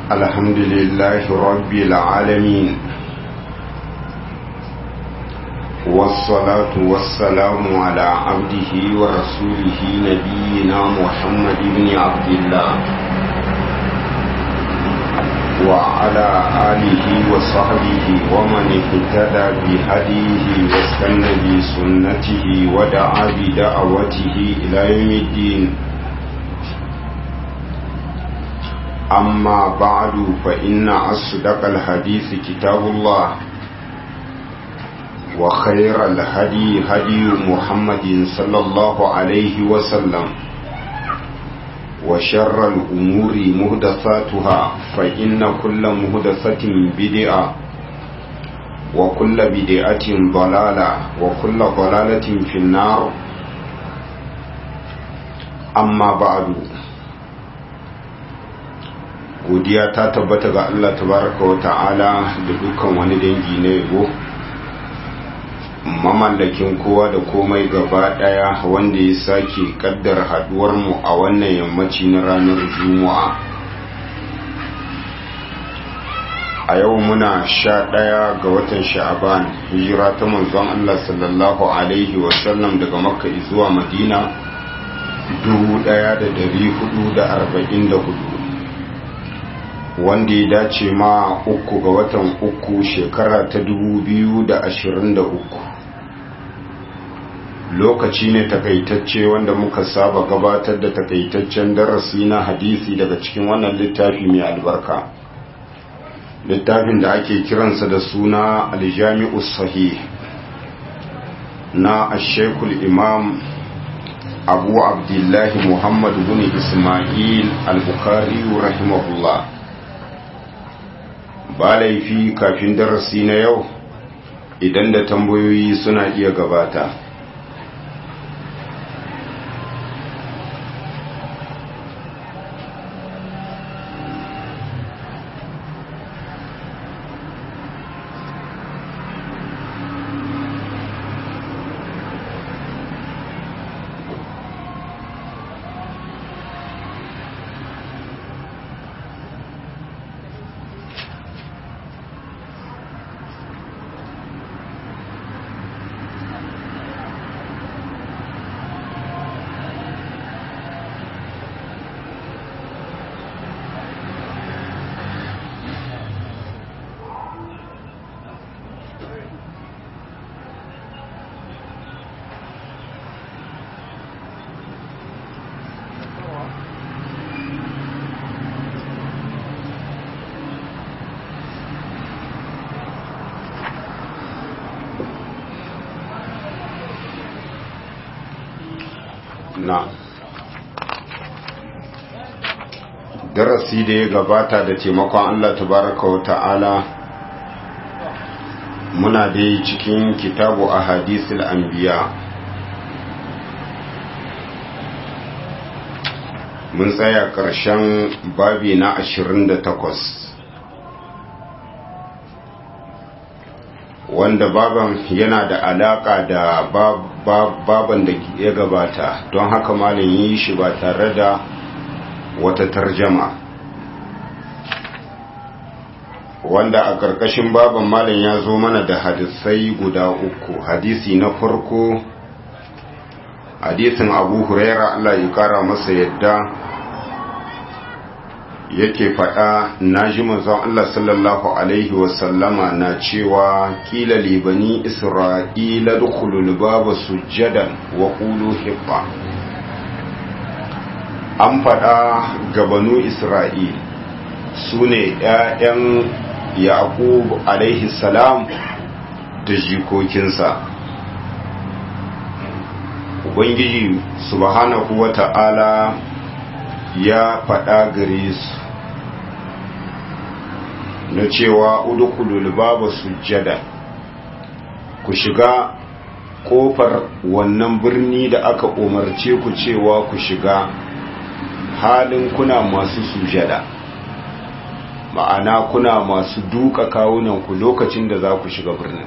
الحمد لله رب العالمين والصلاة والسلام على عبده ورسوله نبينا محمد بن عبد الله وعلى آله وصحبه ومن اهتدى بهديه واستنى بسنته ودعا بدعوته إلى يوم الدين أما بعد فإن أصدق الحديث كتاب الله وخير الهدي هدي محمد صلى الله عليه وسلم وشر الأمور مهدثاتها فإن كل مهدثة بدعة وكل بدعة ضلالة وكل ضلالة في النار أما بعد godiya ta tabbata ga Allah tabaraka wa ta'ala da dukkan wani dangi na yabo mamallakin kowa da komai gaba daya wanda ya sake kaddar haduwar mu a wannan yammaci na ranar juma'a a yau muna sha daya ga watan sha'aban hijira ta manzon Allah sallallahu alaihi wasallam daga makka zuwa madina 1444 wanda ya dace ma uku ga watan uku shekara ta dubu biyu da ashirin da uku lokaci ne takaitacce wanda muka saba gabatar da takaitaccen darasi na hadisi daga cikin wannan littafi mai albarka littafin da ake kiransa da suna aljami'u sahih na ashekul imam abu abdullahi muhammadu bin ismail al-bukhari rahimahullah ba laifi kafin darasi na yau idan da tambayoyi suna iya gabata na darasi da ya gabata da taimakon Allah tabaraka wa ta'ala muna dai cikin kitabu a hadisul anbiya mun tsaya ƙarshen babi na 28 wanda baban yana da alaka da baban da ya gabata don haka malin yi shi ba tare da wata tarjama wanda a ƙarƙashin baban malin ya zo mana da hadisai guda uku hadisi na farko hadisin abu huraira allah ya kara masa yadda yake faɗa na ji manzon Allah sallallahu Alaihi wasallama na cewa kila libani isra'ila dukulul babu sujjadan wa ƙulu hibba an faɗa gabanu isra'il su ne ‘ya'yan yaƙub alaihi salam da jikokinsa ubangiji subhanahu wa ta'ala ya faɗa gare su na cewa udukulul babu sujjada ku shiga kofar wannan birni da aka umarce ku cewa ku shiga halin kuna masu sujada ma'ana kuna masu duka kawunanku lokacin da za ku shiga birnin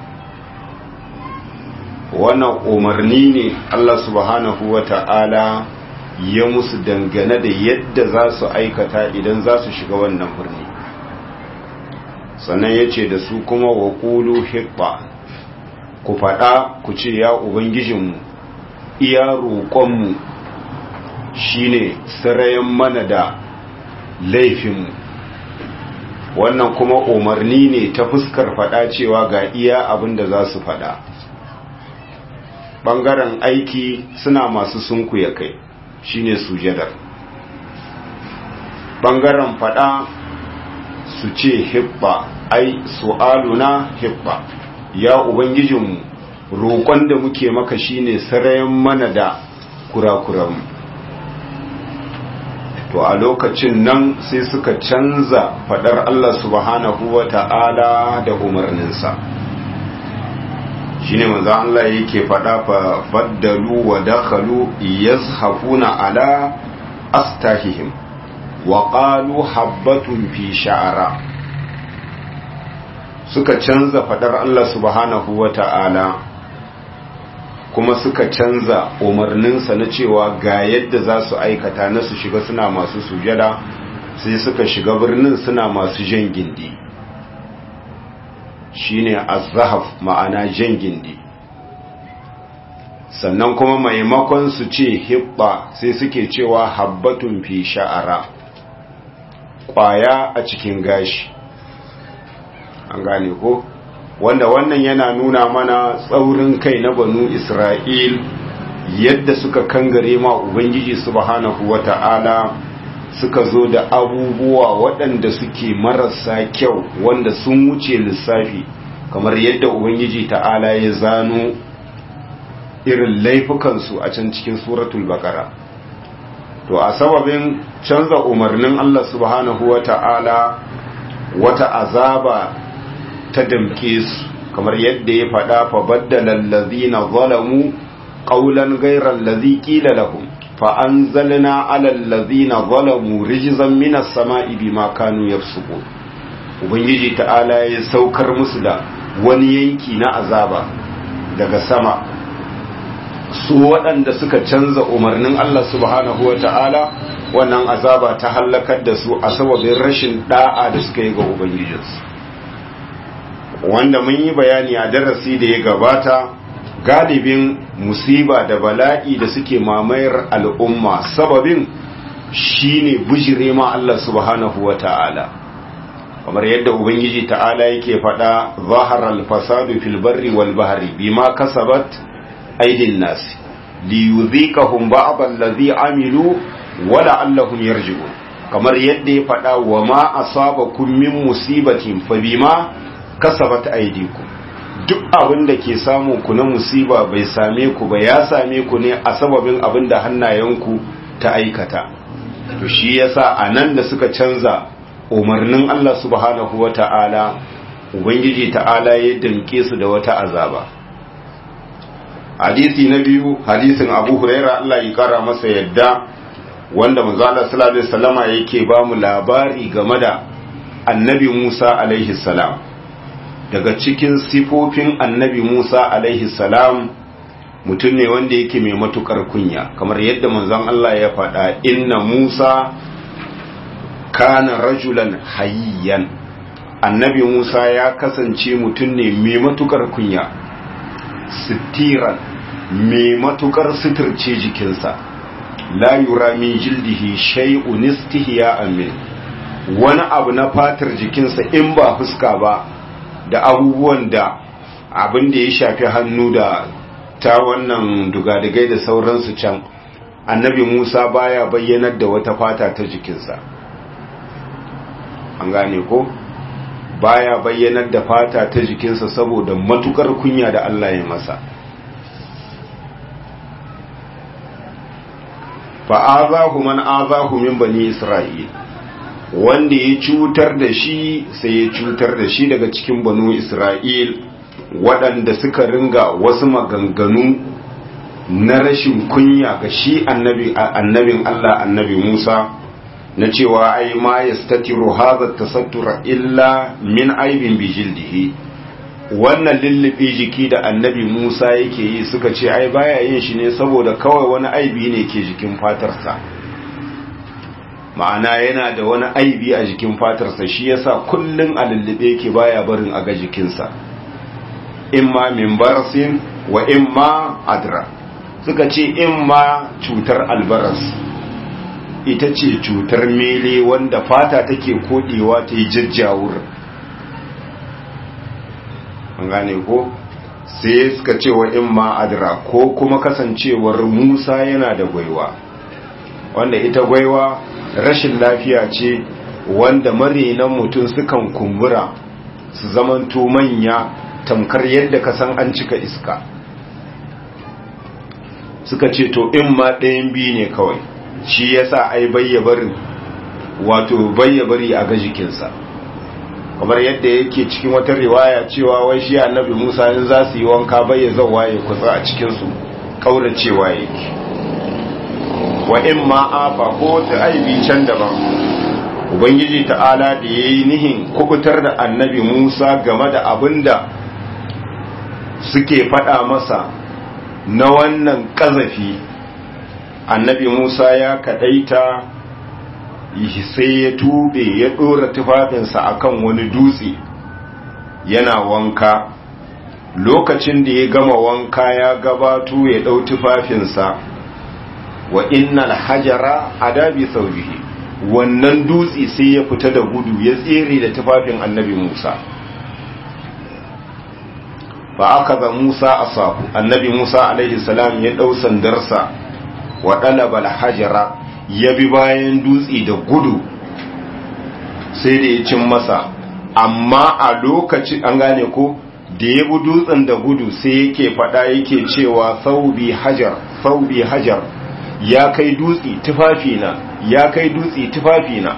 wannan umarni ne Allah subhanahu wa ta'ala ya musu dangane da yadda za su aikata idan za su shiga wannan birni sannan ya ce da su kuma wa ƙulu hibba ku faɗa ku ce ya ubangijinmu iya roƙonmu shine sarayen mana da laifinmu wannan kuma umarni ne ta fuskar faɗa cewa ga iya abin da za su faɗa ɓangaren aiki suna masu sunkuya kai shine sujadar ɓangaren faɗa su ce hibba ai su'aluna hibba ya ubangijinmu roƙon da muke maka shine sarayen mana da kurakuranmu to a lokacin nan sai suka canza fadar Allah subhanahu wa ta'ala da umarninsa shine manzo Allah yake fada fa baddalu wa dakhalu yazhafuna ala astahihim wa qalu habbatun fi sha'ara suka canza fadar Allah subhanahu wa ta'ala kuma suka canza umarninsa na cewa ga yadda za su aikata na su shiga suna masu sujada sai suka shiga birnin suna masu jan gindi shine azhaf ma'ana jan gindi sannan kuma maimakon su ce hibba sai suke cewa habbatun fi sha'ara kwaya a cikin gashi an gane ko wanda wannan yana nuna mana tsaurin kai na banu Isra'il yadda suka kangare ma Ubangiji subhanahu wa ta'ala suka zo da abubuwa waɗanda suke marasa kyau wanda sun wuce lissafi kamar yadda Ubangiji ta'ala ya zano irin laifukansu a can cikin suratul bakara to a sababin canza umarnin Allah subhanahu wa ta'ala wata azaba ta damke su kamar yadda ya faɗa fa baddala allazina zalamu qawlan ghayra allazi qila lahum fa anzalna ala allazina zalamu rijzan minas sama'i bima kanu yafsukun ubangiji ta'ala ya saukar musu da wani yanki na azaba daga sama su waɗanda suka canza umarnin Allah subhanahu wa ta'ala wannan azaba ta hallakar da su a sababin rashin da'a da suka yi ga ubangijinsu wanda mun yi bayani a darasi da ya gabata galibin musiba da bala'i da suke mamayar al'umma sababin shine bujire ma Allah subhanahu wa ta'ala kamar yadda ubangiji ta'ala yake faɗa zaharar fasadu fil barri wal bahri bima kasabat aidin nas li yudhiqahum ba'd allazi amilu wa la'allahum yarji'un kamar yadda ya faɗa wa ma asabakum min musibatin fa bima kasabat aidiku duk abin da ke samu ku na musiba bai same ku ba ya same ku ne a sababin abin da hannayenku ta aikata to shi yasa anan da suka canza umarnin Allah subhanahu wata'ala ubangiji ta'ala ya danke su da wata azaba hadisi na biyu hadisin Abu Huraira Allah ya kara masa yadda wanda manzo Allah sallallahu alaihi wasallama yake ba mu labari game da annabi Musa alaihi salam daga cikin sifofin annabi Musa alaihi salam mutum ne wanda yake mai matukar kunya kamar yadda manzon Allah ya faɗa inna Musa kana rajulan hayyan annabi Musa ya kasance mutum ne mai matukar kunya sitiran mai matukar suturce jikinsa la yura min jildihi shay'un istihya'an min wani abu na fatar jikinsa in ba fuska ba da abubuwan da abin da ya shafi hannu da ta wannan dugadigai da sauransu can annabi musa baya bayyanar da wata fata ta jikinsa an gane ko baya bayyanar da fata ta jikinsa saboda matukar kunya da allah ya masa fa'azahu man azahu min bani isra'il wanda ya cutar da shi sai ya cutar da shi daga cikin banu isra'il waɗanda suka ringa wasu maganganu na rashin kunya ga shi annabin Allah annabi Musa na cewa ai ma yastatiru hadha tasattura illa min aibin bi jildihi wannan lullubi jiki da annabi Musa yake yi suka ce ai baya yin shi ne saboda kawai wani aibi ne ke jikin fatarsa ma'ana yana da wani aibi a jikin fatarsa shi yasa kullun a lullube yake baya barin a ga jikinsa imma min barasin wa imma adra suka ce imma cutar albaras ita ce cutar mele wanda fata take kodewa ta yi jajjawur an gane ko sai suka ce wa imma adra ko kuma kasancewar musa yana da gwaiwa wanda ita gwaiwa rashin lafiya ce wanda marinan mutum sukan kumbura su zamanto manya tamkar yadda ka san an cika iska suka ce to in ma ɗayan biyu ne kawai shi yasa ai bayyabarin wato bayyabari a ga jikinsa kamar yadda yake cikin wata riwaya cewa wai shi annabi Musa in za su yi wanka bayya zawa ya kutsa a cikin su kauracewa yake wa in ma afa ko ta aibi can daban ubangiji ta'ala da yayi nihin kubutar da annabi Musa game da abinda suke faɗa masa na wannan ƙazafi annabi Musa ya kaɗaita sai ya tube ya ɗora tufafinsa akan wani dutse yana wanka lokacin da ya gama wanka ya gabato ya ɗau tufafinsa wa innal hajara adabi saujihi wannan dutse sai ya fita da gudu ya tsere da tufafin annabi Musa fa aka ga Musa asahu annabi Musa alaihi salam ya dau sandarsa wa dalaba al-hajara ya bi bayan dutse da gudu sai da ya cin masa amma a lokaci an gane ko da ya bi dutsen da gudu sai yake fada yake cewa saubi hajar saubi hajar ya kai dutse tufafina ya kai dutse tufafina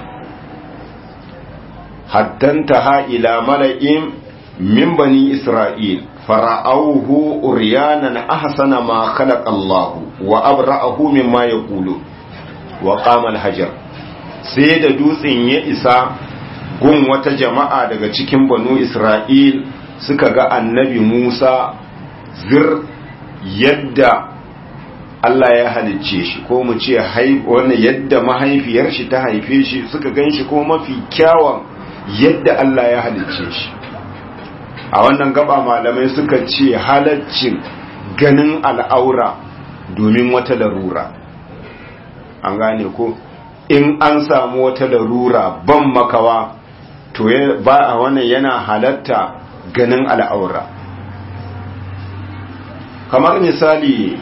haddanta ha ila mala'in min bani isra'il fara'auhu uryanan ahsana ma khalaqa Allah wa abra'ahu mimma yaqulu wa qama al-hajar sai da dutsen ya isa gun wata jama'a daga cikin banu Isra'il suka ga annabi Musa zir yadda Allah ya halicce shi ko mu ce wannan yadda mahaifiyar shi ta haife shi suka gan shi ko mafi kyawun yadda Allah ya halicce shi a wannan gaba malamai suka ce halaccin ganin al'aura domin wata larura an gane ko in an samu wata larura ban makawa to ba a wannan yana halatta ganin al'aura kamar misali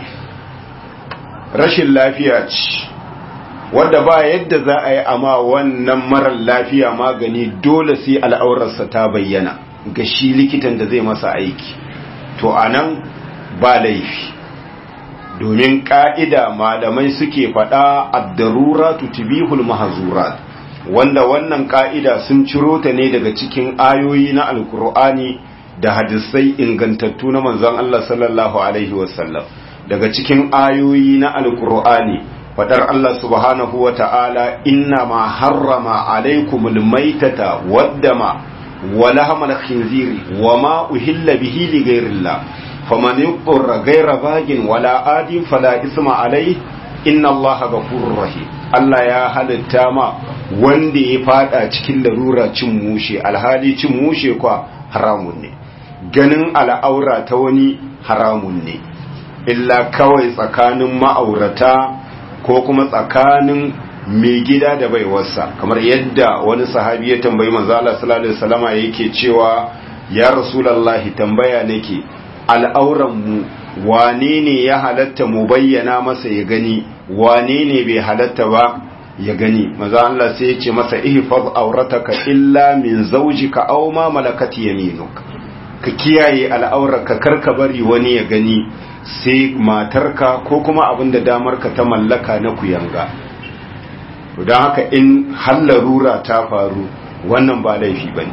rashin lafiya ce wadda ba yadda za a yi amma wannan marar lafiya magani dole sai al'aurarsa ta bayyana ga shi likitan da zai masa aiki to a nan ba laifi domin ƙa'ida malamai suke faɗa addarura tutubihul mahazurat wanda wannan ƙa'ida sun ciro ta ne daga cikin ayoyi na alkur'ani da hadisai ingantattu na manzon Allah sallallahu Alaihi wasallam daga cikin ayoyi na alkur'ani faɗar Allah subhanahu wa ta'ala inna ma harrama alaikumul maitata waddama wa lahamal khinziri wa ma uhilla bihi li ghairillah faman yuqra ghayra bagin wala adin fala isma alai inna allaha ghafurur rahim Allah ya halitta ma wanda ya fada cikin larura cin mushe alhali cin mushe kwa haramun ne ganin al'aura ta wani haramun ne illa kawai tsakanin ma'aurata ko kuma tsakanin mai gida da baiwarsa kamar yadda wani sahabi ya tambayi manzo Allah sallallahu alaihi wasallama yake cewa ya rasulullahi tambaya nake al'auran mu wane ne ya halatta mu bayyana masa ya gani wane ne bai halatta ba ya gani manzo Allah sai ya ce masa ihfaz aurataka illa min zawjika aw ma malakat yaminuk ka kiyaye al'aurarka karka bari wani ya gani sai matarka ko kuma abin da damarka ta mallaka na kuyanga don haka in hallarura ta faru wannan ba laifi ba ne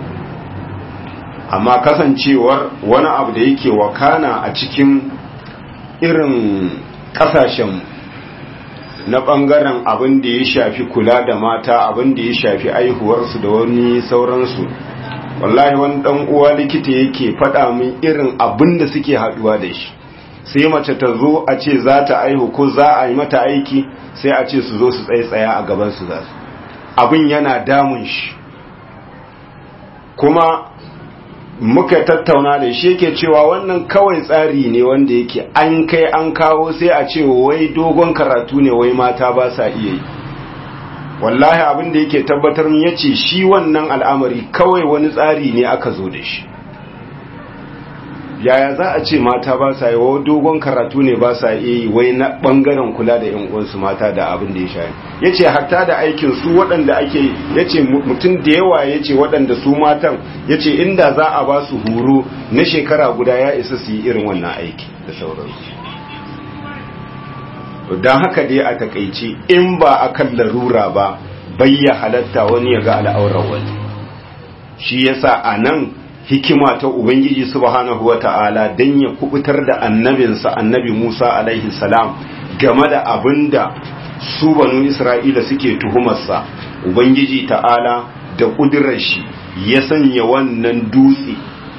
amma kasancewar wani abu da yake wakana a cikin irin kasashen na ɓangaren abin da ya shafi kula da mata abin da ya shafi aihuwarsu da wani sauransu wallahi wani ɗan uwa likita yake faɗa min irin abin da suke haɗuwa da shi sai mace ta zo a ce za ta aihu ko za a yi mata aiki sai a ce su zo su tsaye tsaya a gaban su za su abin yana damun shi kuma muka tattauna da shi yake cewa wannan kawai tsari ne wanda yake an kai an kawo sai a ce wai dogon karatu ne wai mata ba sa iya yi wallahi abin da yake tabbatar min yace shi wannan al'amari kawai wani tsari ne aka zo da shi yaya za a ce mata ba sa yi wa dogon karatu ne ba sa iya yi wai na bangaren kula da yan uwansu mata da abin da ya sha ya ce hatta da aikin su waɗanda ake ya ce mutum da yawa ya ce waɗanda su matan ya ce inda za a ba su horo na shekara guda ya isa su yi irin wannan aiki da sauransu don haka dai a takaici in ba a kan larura ba bayya halatta wani ya ga al'aurar wani shi yasa a nan hikima ta Ubangiji subhanahu wata'ala don ya kubutar da annabinsa annabi Musa alaihi salam game da abin da su banu Isra'ila suke tuhumarsa Ubangiji ta'ala da ƙudurar shi ya sanya wannan dutse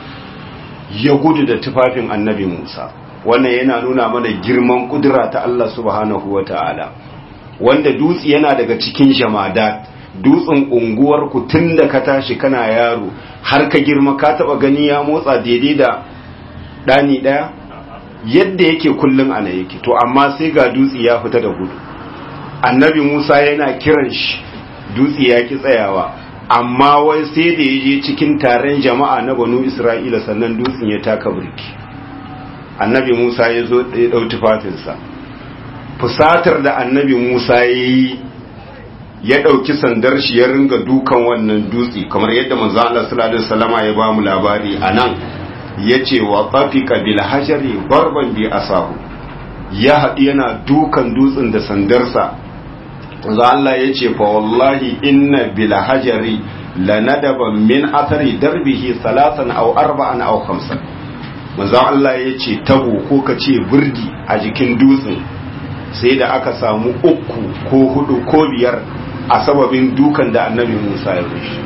ya gudu da tufafin annabi Musa wannan yana nuna mana girman ƙudura ta Allah subhanahu wata'ala wanda dutse yana daga cikin jamadat dutsen unguwar ku tun da ka tashi kana yaro har ka girma ka taba gani ya motsa daidai da ɗani ɗaya yadda yake kullum ana yake to amma sai ga dutse ya fita da gudu annabi musa yana kiran shi dutse ya ki tsayawa amma wai sai da ya je cikin taron jama'a na banu isra'ila sannan dutsen ya taka birki annabi musa ya zo ya ɗau tufafinsa fusatar da annabi musa ya yi ya ɗauki sandar shi ya ringa dukan wannan dutse kamar yadda manzo Allah sallallahu alaihi wasallama ya bamu labari anan yace wa qafika bil hajari darban bi asahu ya haɗi yana dukan dutsen da sandarsa manzo Allah yace fa wallahi inna bil hajari lanadaban min athari darbihi salatan aw arba'an aw khamsan manzo Allah yace tabo ko kace burdi a jikin dutsen sai da aka samu uku ko hudu ko biyar a sababin dukan da annabi Musa ya rushe.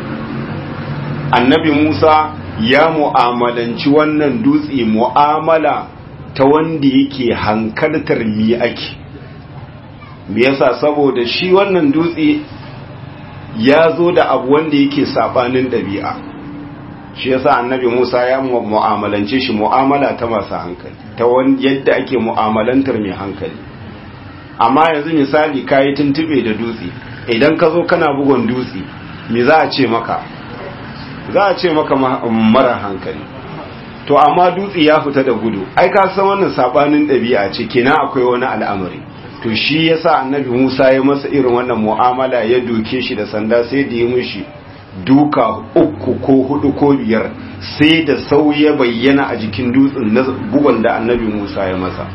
Annabi Musa ya mu'amalanci wannan dutse mu'amala ta wanda yake hankaltar mi ake. Me yasa saboda shi wannan dutse ya zo da abu wanda yake sabanin ɗabi'a. Shi yasa annabi Musa ya mu'amalance shi mu'amala ta masu hankali, ta yadda ake mu'amalantar mai hankali. Amma yanzu misali kayi tuntube da dutse, idan ka zo kana bugon dutse me za a ce maka za a ce maka mara hankali to amma dutse ya fita da gudu ai ka san wannan sabanin ɗabi'a ce kenan akwai wani al'amari to shi yasa annabi Musa ya masa irin wannan mu'amala ya doke shi da sanda sai da ya mishi duka uku ko hudu ko biyar sai da sau ya bayyana a jikin dutsen na bugon da annabi Musa ya masa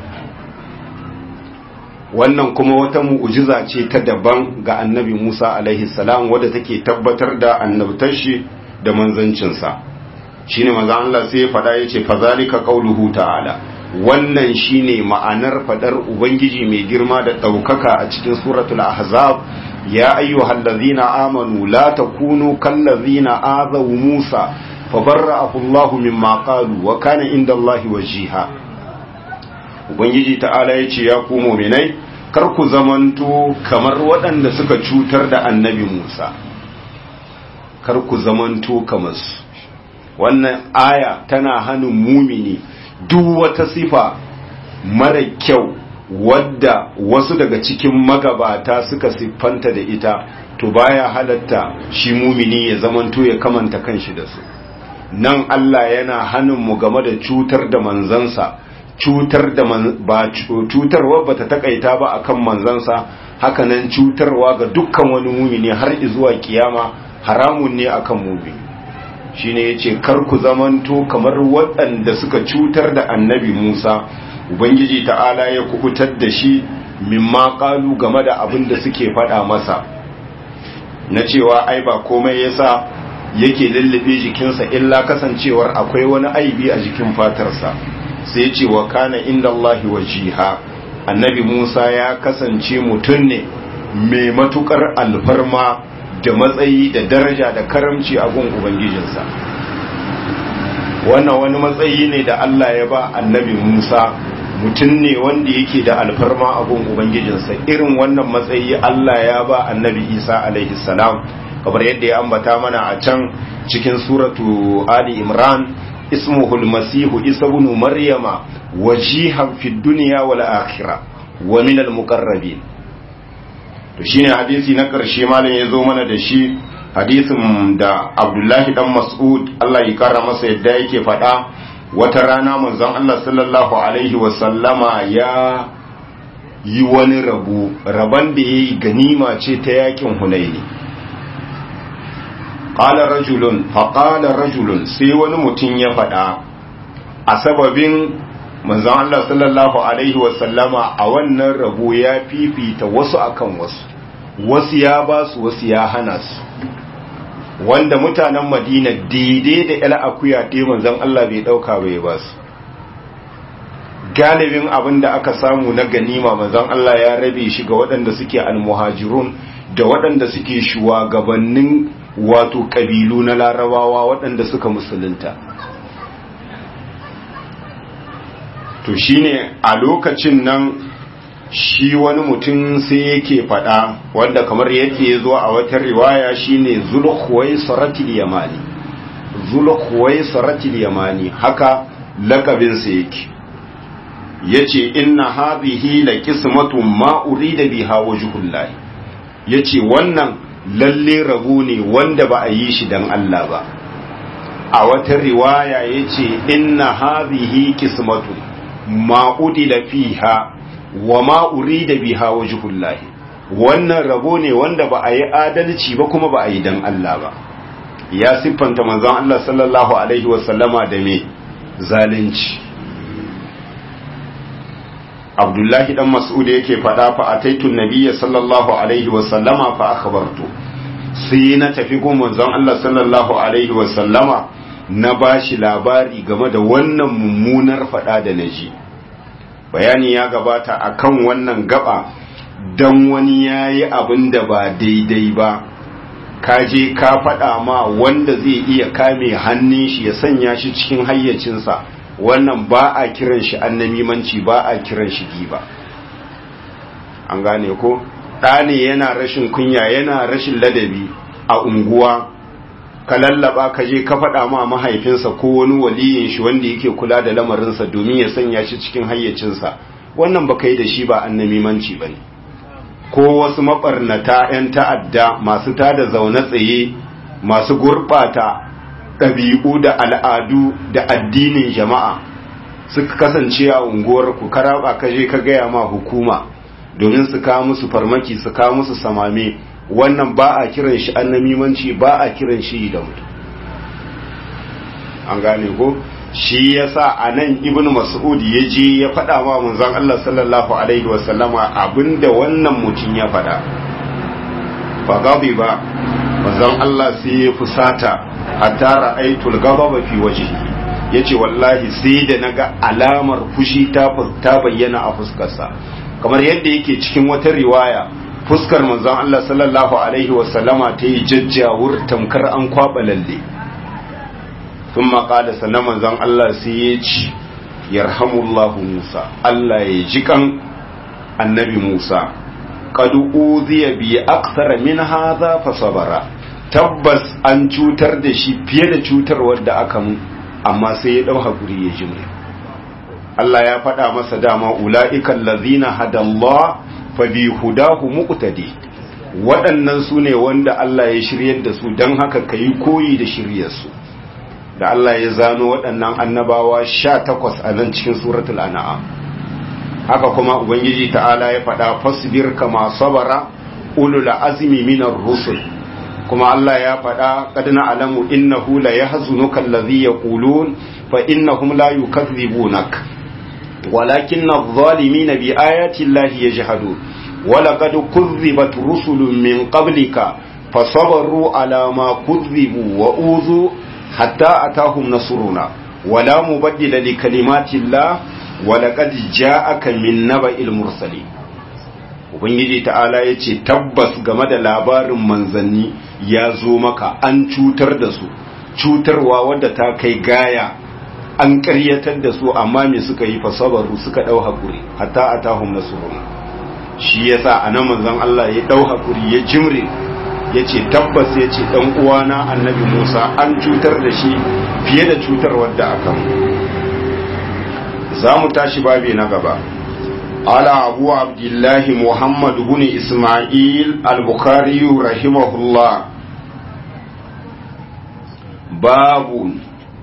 wannan kuma wata mu'ujiza ce ta daban ga annabi Musa alaihi salam wadda take tabbatar da annabtar shi da manzancinsa shine manzo Allah sai ya faɗa yace fazalika qauluhu ta'ala wannan shine ma'anar fadar ubangiji mai girma da ɗaukaka a cikin suratul ahzab ya ayyuhallazina amanu la takunu kallazina azaw Musa fabarra'ahu Allahu mimma qalu wa kana indallahi wajiha ubangiji ta'ala ya ce ya ku muminai kar ku zamanto kamar waɗanda suka cutar da annabi musa kar ku zamanto kamar su wannan aya tana hannun mumini duk wata sifa mara kyau wadda wasu daga cikin magabata suka siffanta da ita to baya halatta shi mumini ya zamanto ya kamanta kanshi da su nan Allah yana hannun mu game da cutar da manzansa cutar da ba cutarwa bata takaita ba akan manzansa hakanan cutarwa ga dukkan wani mumini har zuwa kiyama haramun ne akan mumini shine yace kar ku zamanto kamar waɗanda suka cutar da annabi Musa ubangiji ta'ala ya kubutar da shi mimma qalu game da abin da suke faɗa masa na cewa ai ba komai yasa yake lullube jikinsa illa kasancewar akwai wani aibi a jikin fatarsa sai ce wa kana inda Allahi wajiha annabi Musa ya kasance mutum ne mai matukar alfarma da matsayi da daraja da karamci a gun ubangijinsa wannan wani matsayi ne da Allah ya ba annabi Musa mutum ne wanda yake da alfarma abun ubangijinsa irin wannan matsayi Allah ya ba annabi Isa alaihi salam kamar yadda ya ambata mana a can cikin suratu Ali Imran ismuhu al-masihu isa ibn maryama wajihan fid dunya wal akhirah wa min al-muqarrabin to shine hadisi na karshe malam ya zo mana da shi hadisin da Abdullahi dan Mas'ud Allah ya kara masa yadda yake faɗa wata rana manzon Allah sallallahu alaihi wasallama ya yi wani rabu raban da ya yi ganima ce ta yakin hunaini ƙala rajulun faƙala rajulun sai wani mutum ya faɗa a sababin manzon Allah sallallahu alaihi wasallama a wannan rabu ya fifita wasu akan wasu wasu ya ba su wasu ya hana su wanda mutanen madina daidai da yala akuya ɗaya manzon Allah bai ɗauka bai ba su galibin abin da aka samu na ganima manzon Allah ya rabe shi ga waɗanda suke almuhajirun da waɗanda suke shugabannin wato ƙabilu na larabawa waɗanda suka musulunta to shine a lokacin nan shi wani mutum sai yake faɗa wanda kamar yake zuwa a wata riwaya shine zulhuwai saratil yamani zulhuwai saratil yamani haka lakabinsa yake yace inna hadhihi la qismatun ma urida biha wajhullahi yace wannan lalle rabu ne wanda ba a yi shi dan Allah ba a wata riwaya yace inna hadhihi qismatun ma udila fiha wa ma urida biha wajhullahi wannan rabo ne wanda ba a yi adalci ba kuma ba a yi dan Allah ba ya siffanta manzon Allah sallallahu alaihi wasallama da me zalunci Abdullahi dan Mas'ud yake faɗa fa ataitu nabiyya sallallahu alaihi wasallama fa akhbartu sai na tafi gun manzon Allah sallallahu alaihi wasallama na bashi labari game da wannan mummunar faɗa da naji bayani ya gabata akan wannan gaba dan wani yayi abin da ba daidai ba ka je ka faɗa ma wanda zai iya kame hannun shi ya sanya shi cikin hayyacinsa wannan ba a kiran shi annamimanci ba a kiran shi giba an gane ko ɗane yana rashin kunya yana rashin ladabi a unguwa ka lallaba ka je ka faɗa ma mahaifinsa ko wani waliyin shi wanda yake kula da lamarinsa domin ya sanya shi cikin hayyacinsa wannan ba kai da shi ba annamimanci ba ne ko wasu maɓarnata 'yan ta'adda masu tada zaune tsaye masu gurɓata ɗabi'u da al'adu da addinin jama'a suka kasance a unguwar ku karaba ka je ka gaya ma hukuma domin su kawo musu farmaki su kawo musu samame wannan ba a kiran shi annamimanci ba a kiran shi da mutum an gane ko shi yasa a nan ibn mas'ud ya je ya faɗa wa manzon Allah sallallahu alaihi wasallama abinda wannan mutum ya faɗa fa gabi ba manzon Allah sai ya fusata hatta ra'aytul ghadaba fi wajhihi yace wallahi sai da naga alamar fushi ta ta bayyana a fuskarsa kamar yadda yake cikin wata riwaya fuskar manzon Allah sallallahu alaihi wasallama ta yi jajjawur tamkar an kwaba lalle thumma qala sannan manzon Allah sai ya ci yarhamullahu Musa Allah ya ji kan annabi Musa qad uziya bi akthara min hadha fa sabara tabbas an cutar da shi fiye da cutarwar da aka mu amma sai ya dau hakuri ya jimre Allah ya faɗa masa dama ula'ikan lazina hadallah fa bi hudahu muqtadi waɗannan su ne wanda Allah ya shiryar da su don haka ka yi koyi da shiryarsu da Allah ya zano waɗannan annabawa sha takwas a nan cikin suratul an'am haka kuma ubangiji ta'ala ya faɗa fasbir kama sabara ulul azmi minar rusul kuma Allah ya faɗa qad na'lamu innahu la yahzunuka allazi yaqulun fa innahum la yukaththibunak walakin adh-dhalimina bi ayati llahi yajhadun ولقد كذبت رسل من قبلك فصبروا على ما كذبوا وأوذوا حتى أتاهم نصرنا ولا مبدل لكلمات الله ولقد جاءك من نبأ المرسلين ubangiji ta'ala ya ce tabbas game da labarin manzanni ya zo maka an cutar da su cutarwa wadda ta kai gaya an ƙaryatar da su amma me suka yi fasabaru suka ɗau haƙuri hatta a tahun nasuruna shi ya sa a nan manzon Allah ya ɗau haƙuri ya jimre ya ce tabbas ya ce ɗan uwana annabi musa an cutar da shi fiye da cutar wadda aka mu za mu tashi babi na gaba ala abu abdullahi muhammad bin ismail al-bukhari rahimahullah babu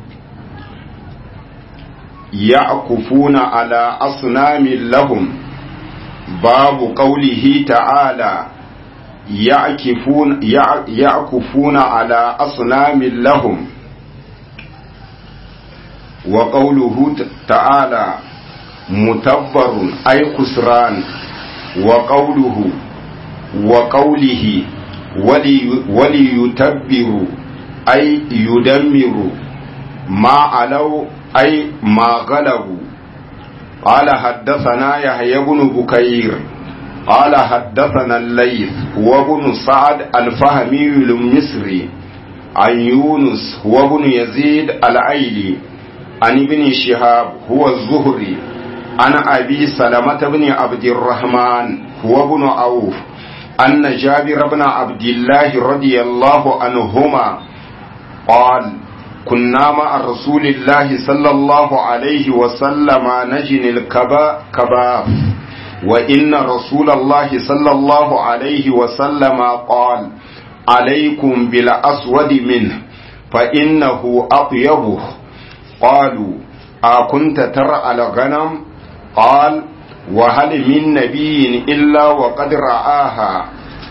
يعكفون على أصنام لهم باب قوله تعالى يعكفون يعكفون على أصنام لهم وقوله تعالى متبر أي خسران وقوله وقوله ولي وليتبر أي يدمر ما علوا أي ما غلبوا قال حدثنا يحيى بن بكير قال حدثنا الليث وابن سعد الفهمي المصري عن يونس وابن يزيد العيلي عن ابن شهاب هو الزهري عن أبي سلمة بن عبد الرحمن هو ابن عوف أن جابر بن عبد الله رضي الله عنهما قال كنا مع رسول الله صلى الله عليه وسلم نجن الكباف وإن رسول الله صلى الله عليه وسلم قال عليكم بالأسود منه فإنه أطيبه قالوا أكنت ترى الغنم قال وهل من نبي إلا وقد رآها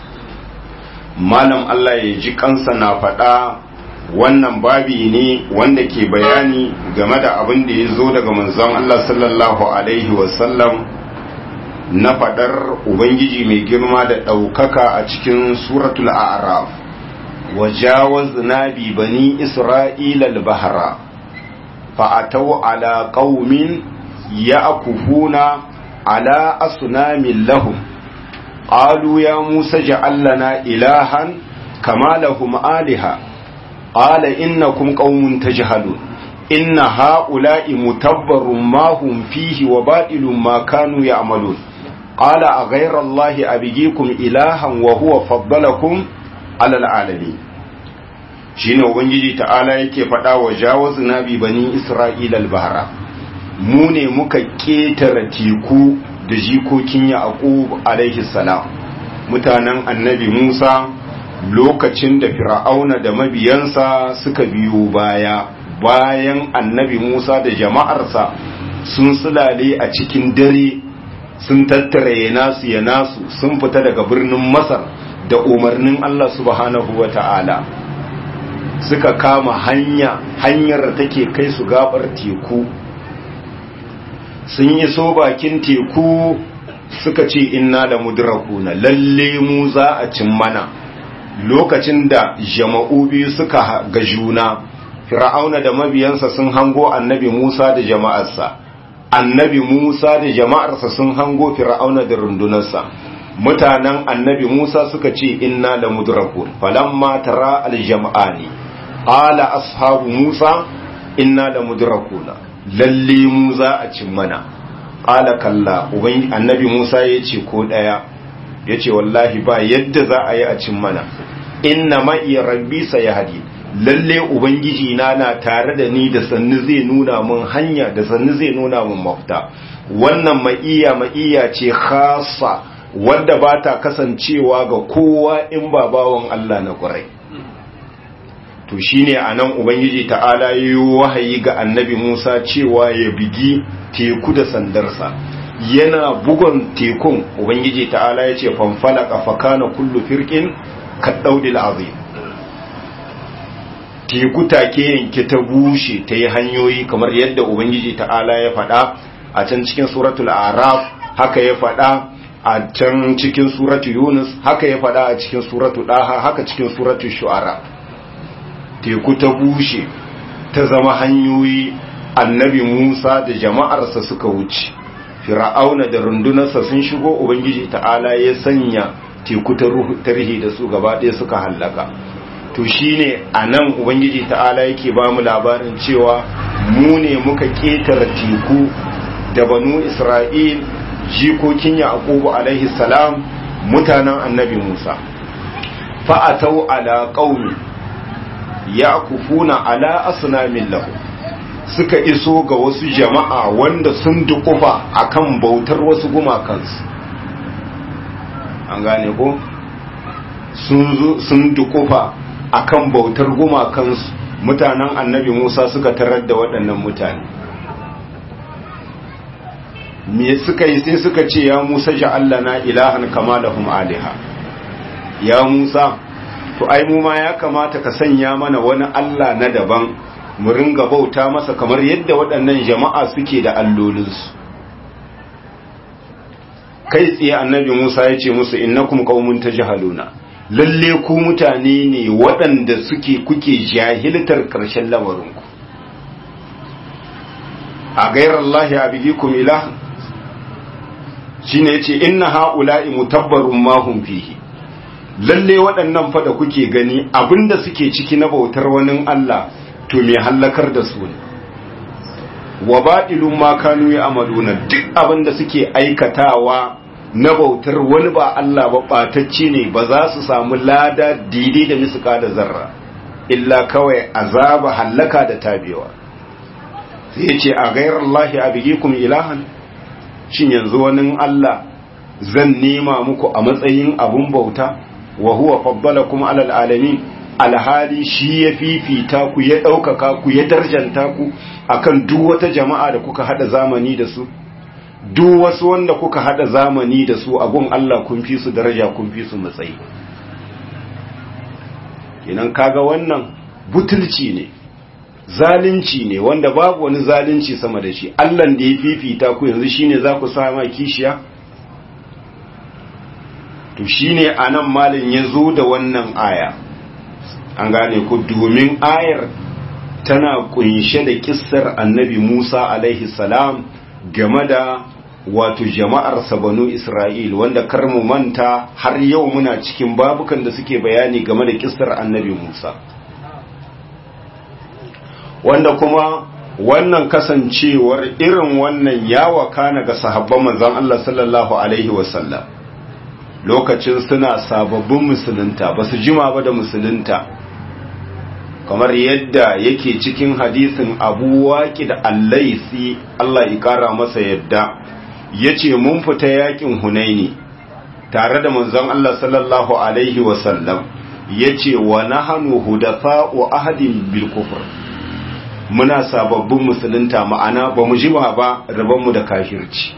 malam Allah ya ji kansa na faɗa wannan babi ne wanda ke bayani game da abin da ya zo daga manzon Allah sallallahu Alaihi wasallam na faɗar Ubangiji mai girma da ɗaukaka a cikin suratul a'raf wajawaz nabi bani isra'ila al-bahra fa'atau ala qaumin ya'kufuna ala asnamin lahum qalu ya musa ja'al lana ilahan kama lahum aliha قال إنكم قوم تجهلون إن هؤلاء متبر ما هم فيه وباطل ما كانوا يعملون قال أغير الله أبيكم إلها وهو فضلكم على العالمين shine ubangiji ta'ala yake faɗa wa jawazna bi bani isra'ila al-bahra mu ne muka ketare teku da jikokin yaqub alaihi salam mutanen annabi Musa lokacin da fir'auna da mabiyansa suka biyo baya bayan annabi Musa da jama'arsa sun sulale a cikin dare sun tattara ya nasu ya nasu sun fita daga birnin Masar da umarnin Allah subhanahu wa ta'ala suka kama hanya hanyar da take kai su gabar teku sun yi so bakin teku suka ce inna da mudrakuna lalle mu za a cin mana lokacin da jama'u biyu suka ga juna fir'auna da mabiyansa sun hango annabi Musa da jama'arsa annabi Musa da jama'arsa sun hango fir'auna da rundunarsa mutanen annabi Musa suka ce inna la mudrakun falamma tara aljam'ani qala ashabu Musa inna la mudrakuna lalle mu za a cin mana qala kalla uban annabi Musa yace ko daya yace wallahi ba yadda za a yi a cin mana inna ma iya rabbi sayahdi lalle ubangiji na na tare da ni da sannu zai nuna mun hanya da sannu zai nuna mun mafita wannan ma'iya ma'iya ce khassa wadda ba ta kasancewa ga kowa in ba bawan Allah na ƙwarai to shine anan ubangiji ta'ala yayi wahayi ga annabi Musa cewa ya bigi teku da sandarsa yana bugon tekun ubangiji ta'ala ya ce fanfalaka fakana kullu firqin kaddaudil azim teku take yanke ta bushe ta yi hanyoyi kamar yadda ubangiji ta'ala ya faɗa a can cikin suratul araf haka ya faɗa a can cikin suratul yunus haka ya faɗa a cikin suratul daha haka cikin suratul shu'ara teku ta bushe ta zama hanyoyi annabi musa da jama'arsa suka wuce fir'auna da rundunarsa sun shigo ubangiji ta'ala ya sanya teku ta rihi da su gaba ɗaya suka hallaka to shine a nan ubangiji ta'ala yake ba mu labarin cewa mu ne muka ƙetare teku da banu isra'il jikokin yaqubu alaihi salam mutanen annabi musa fa'atau ala qaumi yaqufuna ala asnamin lahu suka iso ga wasu jama'a wanda sun dukufa akan bautar wasu gumakansu an gane ko sun dukufa akan bautar gumakansu mutanen annabi musa suka tarar da waɗannan mutane me suka yi sai suka ce ya musa ja'allana ilahan kama lahum aliha ya musa to ai mu ma ya kamata ka sanya mana wani allah na daban mu ringa bauta masa kamar yadda waɗannan jama'a suke da allolinsu kai tsaye annabi musa ya ce musu innakum qaumun tajhaluna lalle ku mutane ne waɗanda suke kuke jahiltar ƙarshen lamarinku a gairar Allah ya bigi kum ilah shi ne ce inna ha'ula'i mutabbarun mahun fihi lalle waɗannan fada kuke gani abinda suke ciki na bautar wani Allah to mai hallakar da su ne wa baɗilun ma kanu ya amaluna duk abinda suke aikatawa na bautar wani ba Allah ba ɓatacce ne ba za su samu lada daidai da misuka da zarra illa kawai azaba hallaka da tabewa sai ya ce a gairar Allah a bigikum ilahan shin yanzu wani Allah zan nema muku a matsayin abun bauta wa huwa faddalakum alal alamin alhali shi ya fifita ku ya ɗaukaka ku ya darjanta ku akan duk wata jama'a da kuka hada zamani da su duk wasu wanda kuka hada zamani da su abun Allah kun fi su daraja kun fi su matsayi kenan kaga wannan butulci ne zalunci ne wanda babu wani zalunci sama da shi Allah da ya fifita ku yanzu shine za ku sama kishiya to shine anan malin ya zo da wannan aya an gane ku domin ayar tana kunshe da kissar annabi Musa alaihi salam game da wato jama'ar banu Isra'il wanda kar mu manta har yau muna cikin babukan da suke bayani game da kissar annabi Musa wanda kuma wannan kasancewar irin wannan ya wakana ga sahabban manzon Allah sallallahu alaihi wasallam lokacin suna sababbin musulunta ba su jima ba da musulunta kamar yadda yake cikin hadisin abu waƙi da allaisi Allah ya ƙara masa yadda ya ce mun fita yakin hunaini tare da manzon Allah sallallahu alaihi wasallam ya ce wa nahanu hudatha'u ahadin bil kufr muna sababbin musulunta ma'ana ba mu jima ba rabonmu da kafirci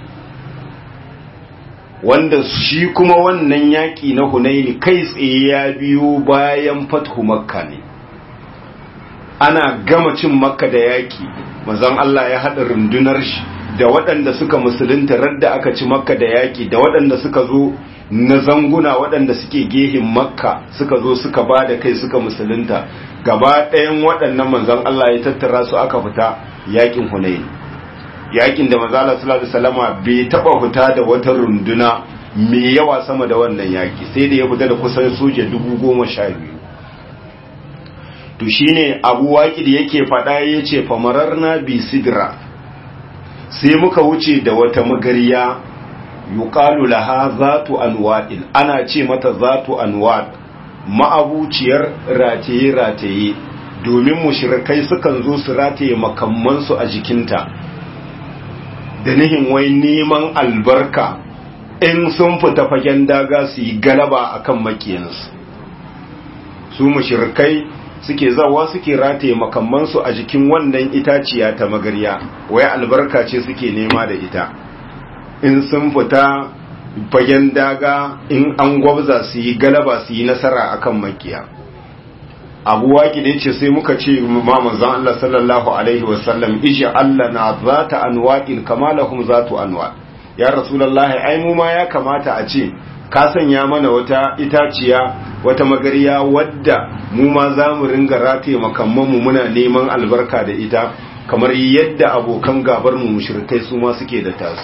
wanda shi kuma wannan yaƙi na hunaini kai tsaye ya biyo bayan fathu makka ne ana gama cin makka da yaƙi mazan Allah ya haɗa rundunar shi da waɗanda suka musulunta radda aka ci makka da yaƙi da waɗanda suka zo na zanguna waɗanda suke gehin makka suka zo suka ba da kai suka musulunta gaba ɗayan waɗannan manzan Allah ya tattara su aka fita yaƙin hunaini yaƙin da manzala sallallahu alaihi wasallama bai taɓa fita da wata runduna mai yawa sama da wannan yaƙi sai da ya fita da kusan soja dubu goma sha biyu to shine abu waƙi da yake faɗa ya ce famarar na bi sidra sai muka wuce da wata magariya yuqalu laha zatu anwa'in ana ce mata zatu anwa' ma'abuciyar rataye rataye domin mushrikai sukan zo su rataye makammansu a jikinta da nihin wai neman albarka in sun fita fagen daga su yi galaba akan makiyansu su mushrikai suke zawa suke rataye makammansu a jikin wannan itaciya ta magarya wai albarka ce suke nema da ita in sun fita fagen daga in an gwabza su yi galaba su yi nasara akan makiya abu waki da ce sai muka ce ma manzon Allah sallallahu alaihi wasallam iji Allah na zata anwa'in kama lahum zatu anwa ya rasulullahi ai mu ma ya kamata a ce ka sanya mana wata itaciya wata magariya wadda mu ma za mu ringa rataye makamman mu muna neman albarka da ita kamar yadda abokan gabar mu mushrikai su ma suke da tasu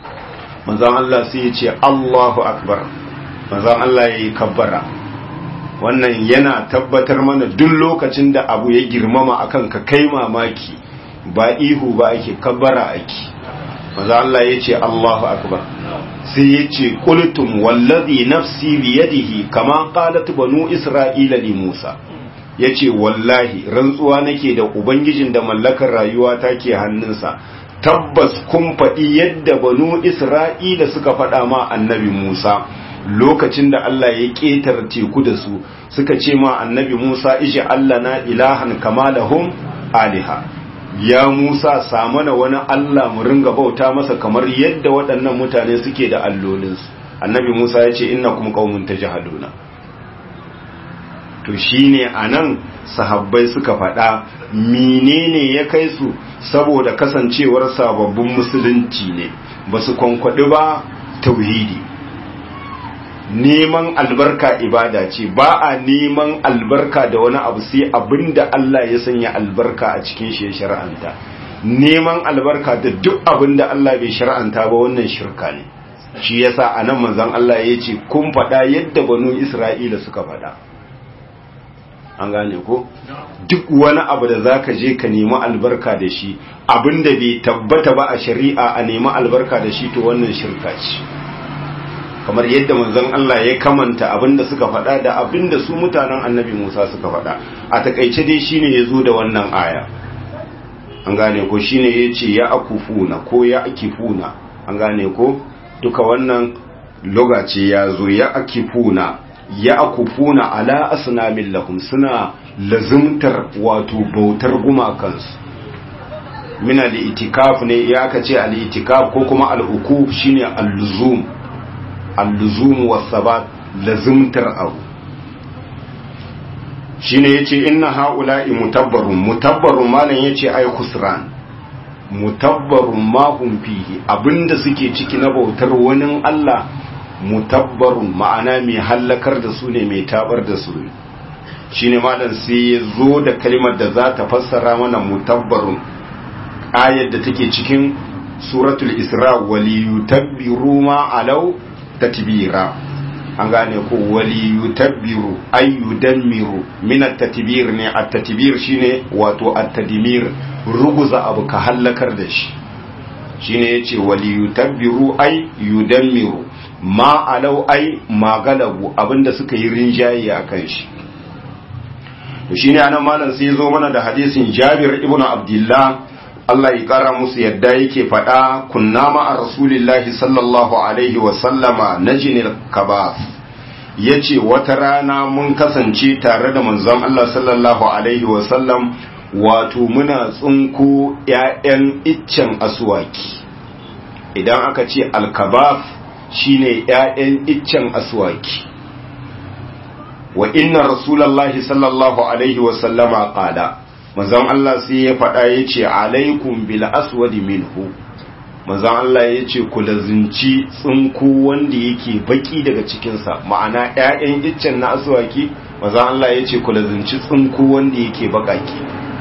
manzon Allah sai ya ce Allahu akbar manzon Allah yayi kabbara wannan yana tabbatar mana duk lokacin da abu ya girmama akan ka kai mamaki ba ihu ba ake kabbara ake maza Allah ya ce Allahu akbar sai ya ce qultum wallazi nafsi biyadihi kama qalat banu isra'ila li Musa yace wallahi rantsuwa nake da ubangijin da mallakar rayuwa take hannunsa tabbas kun faɗi yadda banu isra'ila suka faɗa ma annabi Musa lokacin da Allah ya ƙetar teku da su suka ce ma annabi Musa ishe Allah na ilahan kama lahum aliha ya Musa samana wani Allah mu ringa bauta masa kamar yadda waɗannan mutane suke da allolinsu annabi Musa ya ce inna kuma qaumun tajhaluna to shine anan sahabbai suka faɗa menene ya kai su saboda kasancewar sababbin musulunci ne ba su kwankwaɗi ba tauhidi neman albarka ibada ce ba a neman albarka da wani abu sai abinda Allah ya sanya albarka a cikin shi ya shar'anta neman albarka da duk abinda Allah bai shar'anta ba wannan shirka ne shi yasa anan manzon Allah ya ce kun faɗa yadda banu Isra'ila suka faɗa an gane ko duk wani abu da zaka je ka nemi albarka da shi abinda bai tabbata ba a shari'a a nemi albarka da shi to wannan shirka ce kamar yadda manzon Allah ya kamanta abinda suka faɗa da abinda su mutanen annabi Musa suka faɗa a takaice dai shine yazo da wannan aya an gane ko shine yace ya akufuna ko ya akifuna an gane ko duka wannan logace yazo ya akifuna ya akufuna ala asnamin lahum suna lazimtar wato bautar gumakansu min al-itikaf ne ya aka ce al-itikaf ko kuma al-ukuf shine al-luzum al-luzum was-sabat lazimtar abu shine yace inna haula'i mutabbarun mutabbarun malan yace ai khusran mutabbarun ma hum fihi abinda suke ciki na bautar wani Allah mutabbarun ma'ana mai hallakar da su ne mai tabar da su ne shine malam sai ya zo da kalmar da za ta fassara mana mutabbarun ayar da take cikin suratul isra waliyutabbiru ma alau tatbira an gane ko waliyutabbiru ay yudammiru min at-tatbir ne at-tatbir shine wato at-tadmir ruguza abu ka hallakar da shi shine yace waliyutabbiru ay yudammiru ma alau ai magalabu abinda suka yi rinjaye a kan shi shi ne anan malam sai zo mana da hadisin jabir ibn abdullah Allah ya kara musu yadda yake faɗa kunna ma a rasulillahi sallallahu alaihi wa sallama najinil kabas yace wata rana mun kasance tare da manzon Allah sallallahu alaihi wa sallam wato muna tsunko ƴaƴan iccen aswaki idan aka ce alkabas shine ‘ya'yan iccen aswaki wa inna rasulallahi sallallahu alaihi wasallama ƙada manzan Allah sai ya faɗa ya ce alaikum bil aswadi minhu manzan Allah ya ce ku lazinci tsinko wanda yake baki daga cikinsa ma'ana ‘ya'yan iccen na aswaki manzan Allah ya ce ku lazinci tsinko wanda yake bakaki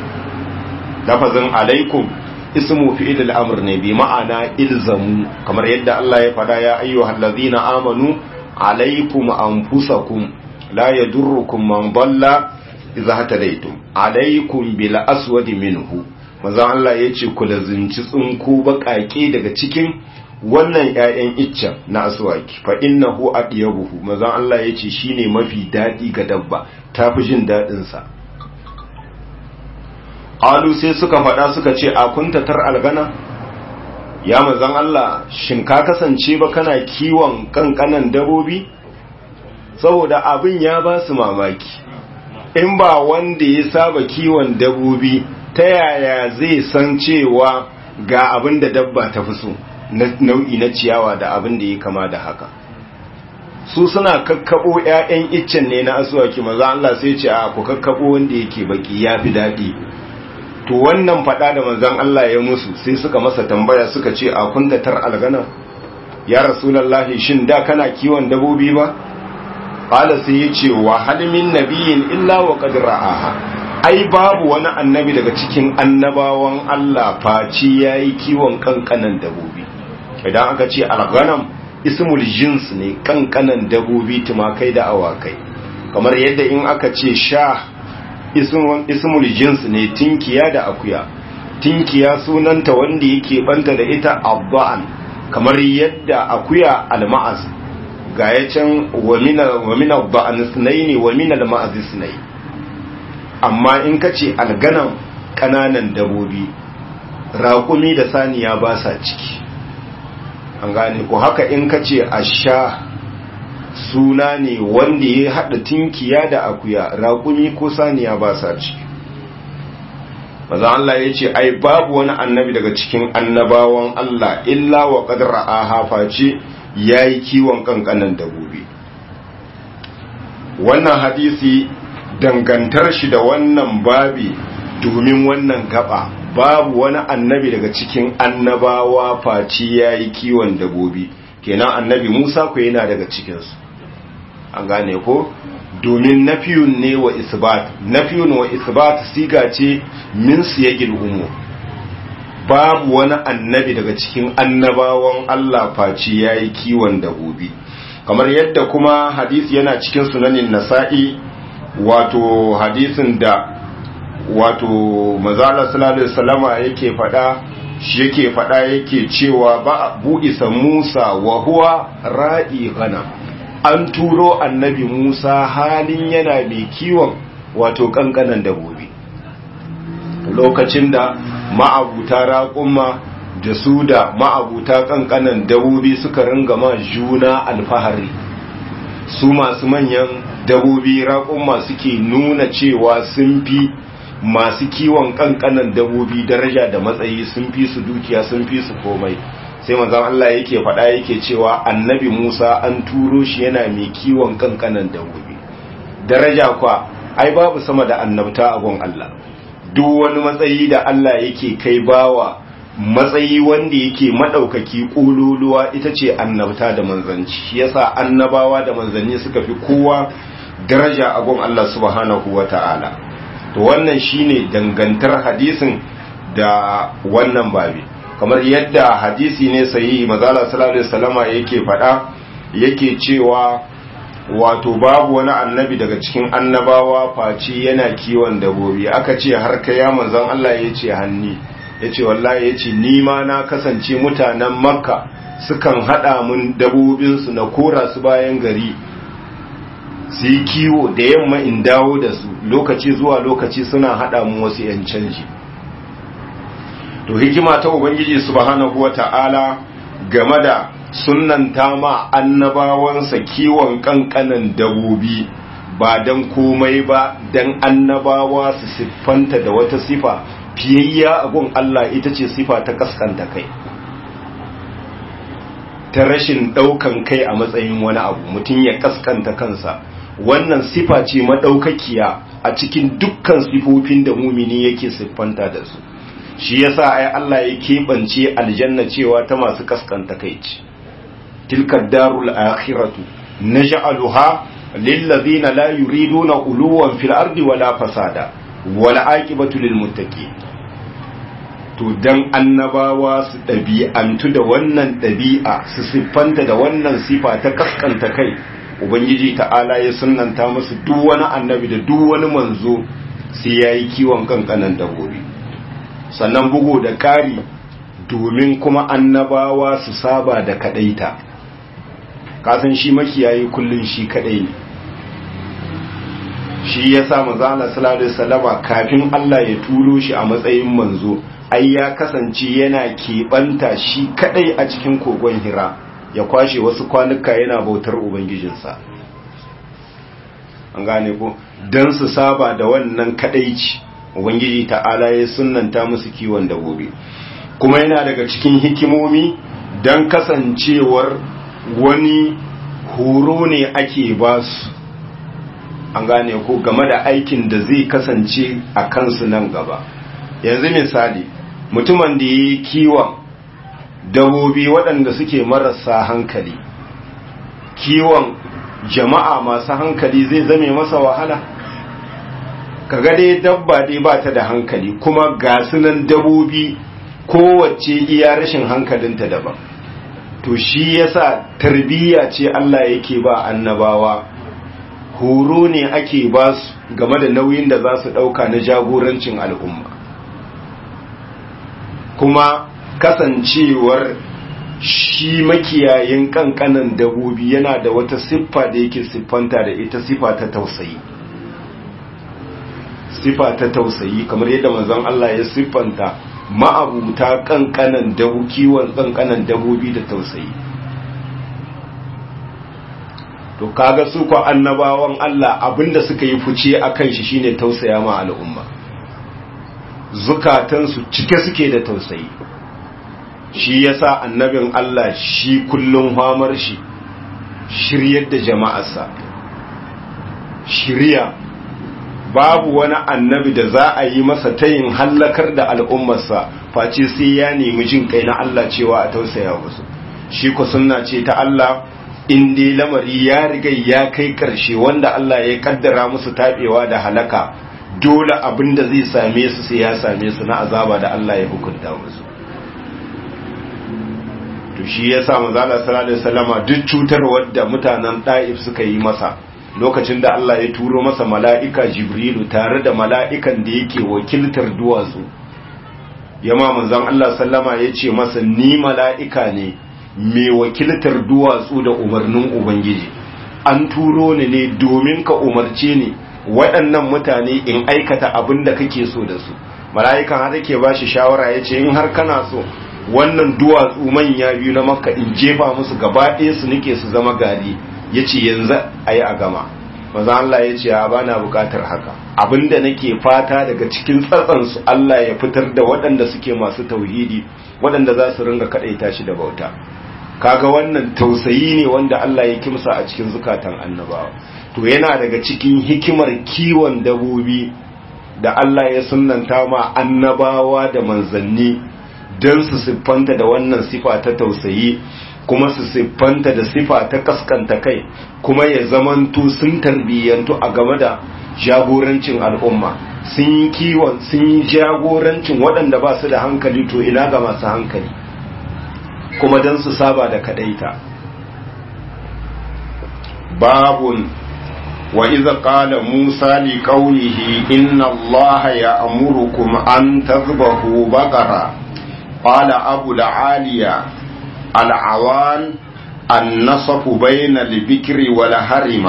lafazin alaikum ismu fi'il al-amr ne bi ma'ana ilzamu kamar yadda Allah ya fada ya ayyuhal ladhina amanu alaykum anfusakum la yadurrukum man dalla idza hatadaytum alaykum bil aswad minhu manzon Allah yace ku lazinci tsunku bakake daga cikin wannan ƴaƴan iccen na aswaki fa innahu adiyabuhu manzon Allah yace shine mafi dadi ga dabba tafi jin dadin sa Alu sai suka faɗa suka ce a kuntatar algana ya manzan Allah shin ka kasance ba kana kiwon kankanan dabobi saboda abin ya ba su mamaki in ba wanda ya saba kiwon dabobi ta yaya zai san cewa ga abin da dabba ta fi so nau'i na ciyawa da abin da ya kama da haka su suna kakkabo 'ya'yan iccen ne na asuwaki maza Allah sai ce a ku kakkabo wanda yake baki ya fi daɗi to wannan fada da manzon Allah ya musu sai suka masa tambaya suka ce a kundatar algana ya rasulullahi shin da kana kiwon dabobi ba qala sai ya ce wa hal min nabiyyin illa wa qad ra'aha ai babu wani annabi daga cikin annabawan Allah faci yayi kiwon kankanan dabobi idan aka ce alganam ismul jins ne kankanan dabobi tumakai da awakai kamar yadda in aka ce sha ismul jins ne tinkiya da akuya tinkiya sunanta wanda yake banta da ita abba'an kamar yadda akuya alma'az ga ya can wa min abba'an sunaini wa min alma'az sunai amma in ka ce alganan kananan dabobi raƙumi da saniya ba sa ciki an gane ko haka in ka ce asha suna ne wanda ya haɗa tinkiya da akuya raƙumi ko saniya ba sa ciki maza Allah ya ce ai babu wani annabi daga cikin annabawan Allah illa wa ƙadar a haface ya yi kiwon ƙanƙanan dabobi wannan hadisi dangantar shi da wannan babi domin wannan gaba babu wani annabi daga cikin annabawa faci ya yi kiwon dabobi kenan annabi musa ku yana daga cikinsu an gane ko domin nafiyun ne wa isbat nafiyun wa isbat siga ce min siyagil umu babu wani annabi daga cikin annabawan Allah faci ya yi kiwon dabobi kamar yadda kuma hadisi yana cikin sunanin nasa'i wato hadisin da wato mazala sallallahu alaihi wasallama yake fada shi yake fada yake cewa ba bu'isa Musa wa huwa ra'i ghanam an turo annabi Musa halin yana mai kiwon wato kankanan dabobi lokacin da ma'abuta raƙumma da su da ma'abuta kankanan dabobi suka ringa ma juna alfahari su masu manyan dabobi raƙumma suke nuna cewa sun fi masu kiwon kankanan dabobi daraja da matsayi sun fi su dukiya sun fi su komai sai manzon Allah yake faɗa yake cewa annabi Musa an turo shi yana mai kiwon kankanan dabobi daraja kwa ai babu sama da annabta a gon Allah duk wani matsayi da Allah yake kai bawa matsayi wanda yake madaukaki kololuwa ita ce annabta da manzanci shi yasa annabawa da manzanni suka fi kowa daraja a gon Allah subhanahu wata'ala to wannan shine dangantar hadisin da wannan babi kamar yadda hadisi ne sahihi mazala sallallahu alaihi wasallama yake faɗa yake cewa wato babu wani annabi daga cikin annabawa face yana kiwon dabobi aka ce har ka ya manzon Allah ya ce hanni ya ce wallahi ya ce ni ma na kasance mutanen makka sukan haɗa mun dabobinsu na kora su bayan gari su yi kiwo da yamma in dawo da su lokaci zuwa lokaci suna haɗa mu wasu 'yan canji to hikima ta ubangiji subhanahu wata'ala game da sunnanta ma annabawansa kiwon kankanan dabobi ba dan komai ba dan annabawa su siffanta da wata sifa fiyayya a gun Allah ita ce sifa ta kaskanta kai ta rashin daukan kai a matsayin wani abu mutum ya kaskanta kansa wannan sifa ce madaukakiya a cikin dukkan sifofin da mumini yake siffanta da su shi yasa ai Allah ya keɓance aljanna cewa ta masu kaskanta kai ce tilka darul akhiratu naj'aluha lil ladina la yuriduna uluwan fil ardi wala fasada wala aqibatu lil muttaqin to dan annabawa su ɗabi'antu da wannan ɗabi'a su siffanta da wannan sifa ta kaskanta kai ubangiji ta'ala ya sunnanta musu duk wani annabi da duk wani manzo sai yayi kiwon kankanan dabbobi sannan bugu da ƙari domin kuma annabawa su saba da kadaita kasan shi makiyayi kullun shi kadai ne shi ya sa manzo Allah sallallahu alaihi wasallama kafin Allah ya turo shi a matsayin manzo ai ya kasance yana keɓanta shi kadai a cikin kogon Hira ya kwashe wasu kwanuka yana bautar ubangijinsa an gane ko dan su saba da wannan kadaici ubangiji ta'ala ya sunnanta musu kiwon dabobi kuma yana daga cikin hikimomi dan kasancewar wani horo ne ake ba su an gane ko game da aikin da zai kasance a kansu nan gaba yanzu misali mutumin da ya yi kiwon dabobi waɗanda suke marasa hankali kiwon jama'a masu hankali zai zame masa wahala kaga dai dabba dai ba ta da hankali kuma ga sunan dabobi kowace iya rashin hankalinta daban to shi yasa tarbiyya ce Allah yake ba annabawa horo ne ake ba su game da nauyin da za su ɗauka na jagorancin al'umma kuma kasancewar shi makiyayin kankanan dabobi yana da wata siffa da yake siffanta da ita siffa ta tausayi siffa ta tausayi kamar yadda manzon Allah ya siffanta ma'abuta kankanan dabu kiwon kankanan dabobi da tausayi to kaga su ko annabawan Allah abinda suka yi fice akan shi shine tausaya ma al'umma zukatansu cike suke da tausayi shi yasa annabin Allah shi kullum hamar shi shiryar da jama'arsa shirya babu wani annabi da za a yi masa tayin hallakar da al'ummarsa face sai ya nemi jin kai na Allah cewa a tausaya musu shi ku sunna ce ta Allah in dai lamari ya riga ya kai karshe wanda Allah ya kaddara musu tabewa da halaka dole abin da zai same su sai ya same su na azaba da Allah ya hukunta musu to shi yasa manzo Allah sallallahu alaihi wasallama duk cutar wadda mutanen Daif suka yi masa lokacin da Allah ya turo masa mala'ika Jibrilu tare da mala'ikan da yake wakiltar duwatsu yama manzon Allah sallama ya ce masa ni mala'ika ne mai wakiltar duwatsu da umarnin Ubangiji an turo ni ne domin ka umarce ni waɗannan mutane in aikata abin da kake so da su mala'ikan har yake ba shi shawara ya ce in har kana so wannan duwatsu manya biyu na makka in jefa musu gaba ɗaya su nike su zama gari ya ce yanzu a yi a gama maza Allah ya ce ba na bukatar haka abinda nake fata daga cikin tsatsansu Allah ya fitar da waɗanda suke masu tauhidi waɗanda za su ringa kaɗaita shi da bauta kaga wannan tausayi ne wanda Allah ya kimsa a cikin zukatan annabawa to yana daga cikin hikimar kiwon dabobi da Allah ya sunnanta ma annabawa da manzanni don su siffanta da wannan sifa ta tausayi kuma su siffanta da sifa ta kaskanta kai kuma ya zamanto sun tarbiyyantu a game da jagorancin al'umma sun yi kiwon sun yi jagorancin waɗanda ba su da hankali to ina ga masu hankali kuma don su saba da kadaita babun wa iza qala musa li qaumihi inna allaha ya'murukum an tadhbahu baqara qala abu al-aliya العوان النصف بين البكر والهرم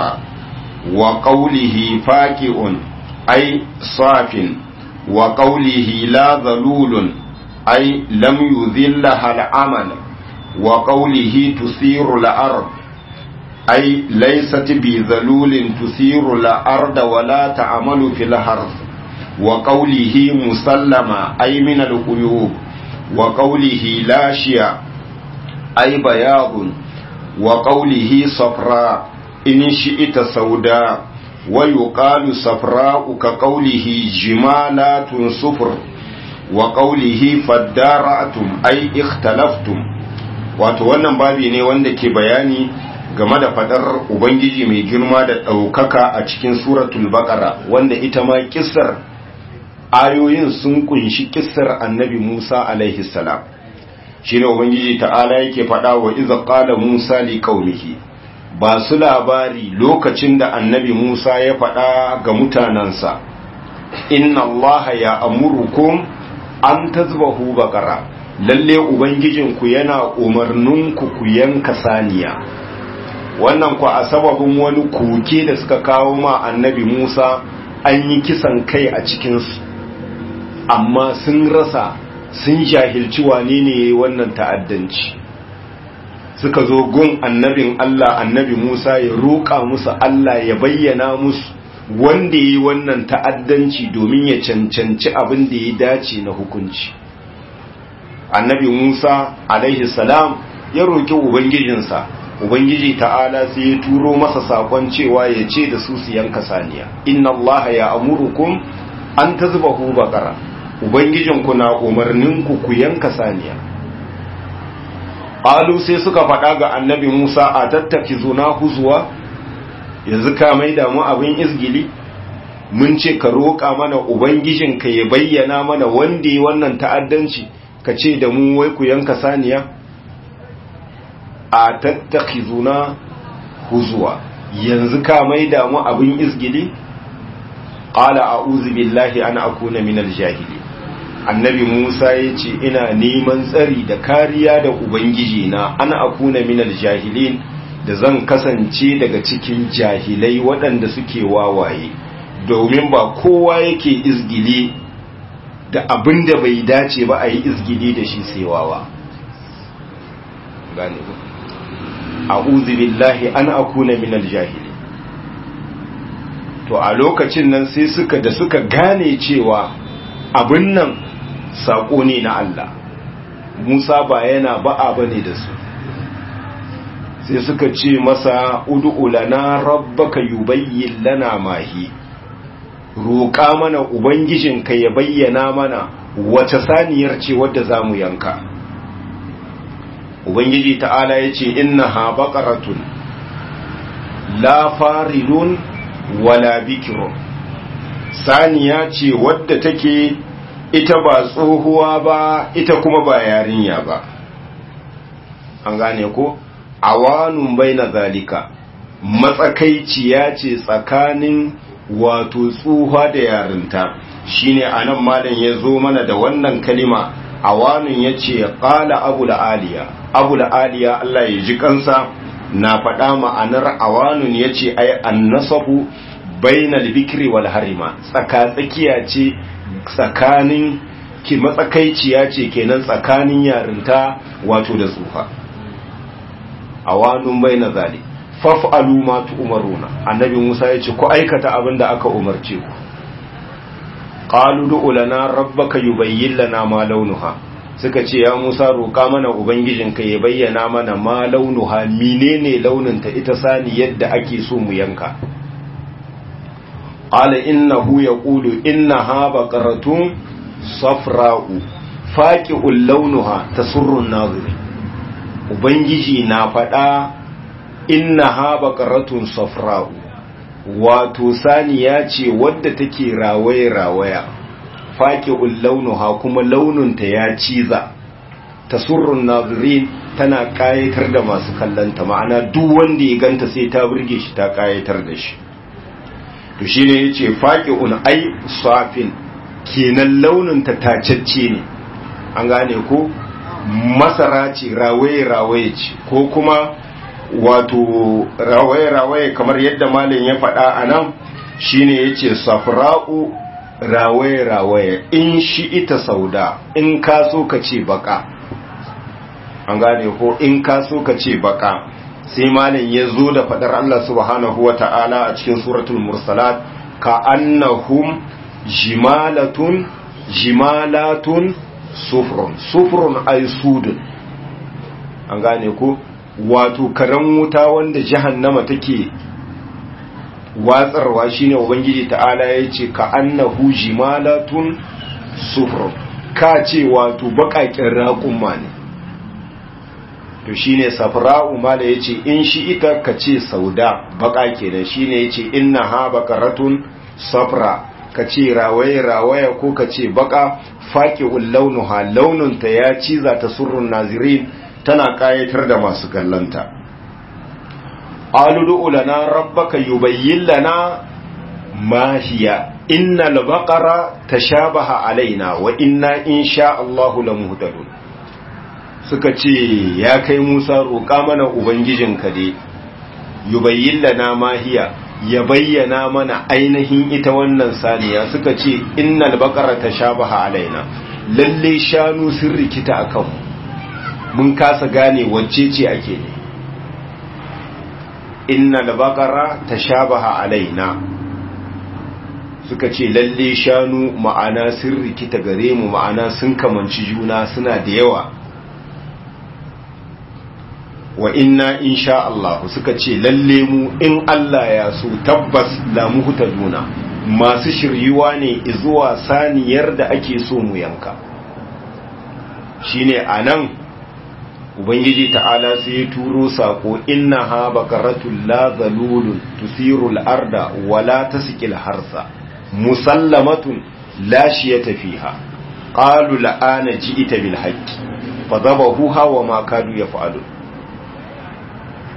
وقوله فاكئ أي صاف وقوله لا ذلول أي لم يذلها العمل وقوله تثير الأرض أي ليست بذلول تثير الأرض ولا تعمل في الحرث وقوله مسلمة أي من القيوب وقوله لا شيء أي بياض وقوله صفراء إن شئت سوداء ويقال صفراء كقوله جمالات صفر وقوله فدارأتم أي اختلفتم wato wannan babi ne wanda ke bayani game da fadar ubangiji mai girma da ɗaukaka a cikin suratul baqara wanda ita ma kissar ayoyin sun kunshi kissar annabi musa alaihi salam shi ne ubangiji ta'ala yake faɗa wa iza ƙala musa li qaumihi ba su labari lokacin da annabi musa ya faɗa ga mutanensa inna allaha ya amurukum an tazbahu baqara lalle ubangijinku yana umarninku ku yanka saniya wannan ku a sababin wani koke da suka kawo ma annabi musa an yi kisan kai a cikinsu amma sun rasa sun jahilci wane ne ya yi wannan ta'addanci suka zo gun annabin Allah annabi Musa ya roƙa musu Allah ya bayyana musu wanda ya yi wannan ta'addanci domin ya cancanci abin da ya dace na hukunci annabi Musa alaihi salam ya roƙi ubangijinsa ubangiji ta'ala sai ya turo masa saƙon cewa ya ce da su su yanka saniya inna Allah ya amurukum an tazbahu baqara Ubangijinku na umarninku ku yanka saniya. Alu sai suka faɗa ga annabi Musa a tattaki zuna huzuwa, yanzu ka mai damu abin izgili, mun ce ka roƙa mana Ubangijinka ya bayyana mana wanda yi wannan ta'addanci, ka ce da mu wai ku yanka saniya? A tattaki zuna huzuwa, yanzu ka maida mu abin izgili qala a'udhu billahi an akuna minal jahili annabi Musa ya ce ina neman tsari da kariya da ubangiji na an akuna minal jahilin da zan kasance daga cikin jahilai waɗanda suke wawaye domin ba kowa yake izgili da abin da bai dace ba a yi izgili da shi sai wawa gane a'udhu billahi an akuna minal jahili to a lokacin nan sai suka da suka gane cewa abin nan sako ne na Allah Musa ba yana ba'a bane da su sai suka ce masa ud'u lana rabbaka yubayyin lana mahi roƙa mana ubangijinka ya bayyana mana wace saniyar ce wadda zamu yanka ubangiji ta'ala yace innaha baqaratun la faridun wala bikirun saniya ce wadda take ita ba tsohuwa ba ita kuma ba yarinya ba an gane ko awanun bai na zalika matsakaiciya ce tsakanin wato tsuha da yarinta shine anan malam ya zo mana da wannan kalima awanun ya ce ƙala abu aliya abu aliya Allah ya ji kansa na faɗa ma'anar awanun ya ce ai annasahu bainal bikri wal harima tsaka-tsakiya ce tsakanin ki matsakaiciya ce kenan tsakanin yarinta wato da tsufa awanun baina zali faf'alu ma tu'maruna annabi Musa ya ce ku aikata abin da aka umarce ku qalu du'u lana rabbaka yubayyin lana ma launuha suka ce ya Musa roƙa mana ubangijinka ya bayyana mana ma launuha menene launinta ita sani yadda ake so mu yanka qala innahu yaqulu innaha baqaratun safra'u faqi'ul launuha tasurru an-naziri ubangiji na faɗa innaha baqaratun safra'u wato saniya ce wadda take rawaye rawaya faqi'ul launuha kuma launinta ya ciza tasurrun nazirin tana kayatar da masu kallanta ma'ana duk wanda ya ganta sai ta burge shi ta kayatar da shi to shine yace faqi'un ai safin kenan launinta tacacce ne an gane ko masara ce rawaye rawaye ce ko kuma wato rawaye rawaye kamar yadda malam ya faɗa anan shine yace safra'u rawaye rawaye in shi ita sauda in ka so ka ce baka an gane ko in ka so ka ce baka sai malam ya zo da fadar Allah subhanahu wa ta'ala a cikin suratul mursalat ka annahum jimalatun jimalatun sufrun sufrun ay sudun an gane ko wato karen wuta wanda jahannama take watsarwa shine ubangiji ta'ala ya ce ka annahu jimalatun sufrun ka ce wato baƙaƙen raƙumma ne to shine safra'u mala yace in shi ita ka ce sauda baka kenan shine yace inna ha baqaratun safra ka ce rawaye rawaya ko ka ce baka faqi'ul launuha laununta ya ciza ta surrun nazirin tana kayatar da masu kallanta aludu lana rabbaka yubayyin lana ma hiya innal baqara tashabaha alaina wa inna insha Allahu lamuhtadun suka ce ya kai Musa roƙa mana Ubangijinka dai, yubayyin lana mahiya ya bayyana mana ainihin ita wannan saniya suka ce innal baqara tashabaha alaina lalle shanu sun rikita akan mun kasa gane wacce ce ake ne innal baqara tashabaha alaina suka ce lalle shanu ma'ana sun rikita gare mu ma'ana sun kamanci juna suna da yawa wa inna insha Allah suka ce lalle mu in Allah ya so tabbas la muhtaduna masu shiryuwa ne zuwa saniyar da ake so mu yanka shine anan ubangiji ta'ala sai ya turo sako inna ha baqaratul la zalulun tusirul arda wala tasqil harsa musallamatun la shiyata fiha qalu la'ana ji'ita bil haqqi fadabahuha wa ma kadu yaf'alun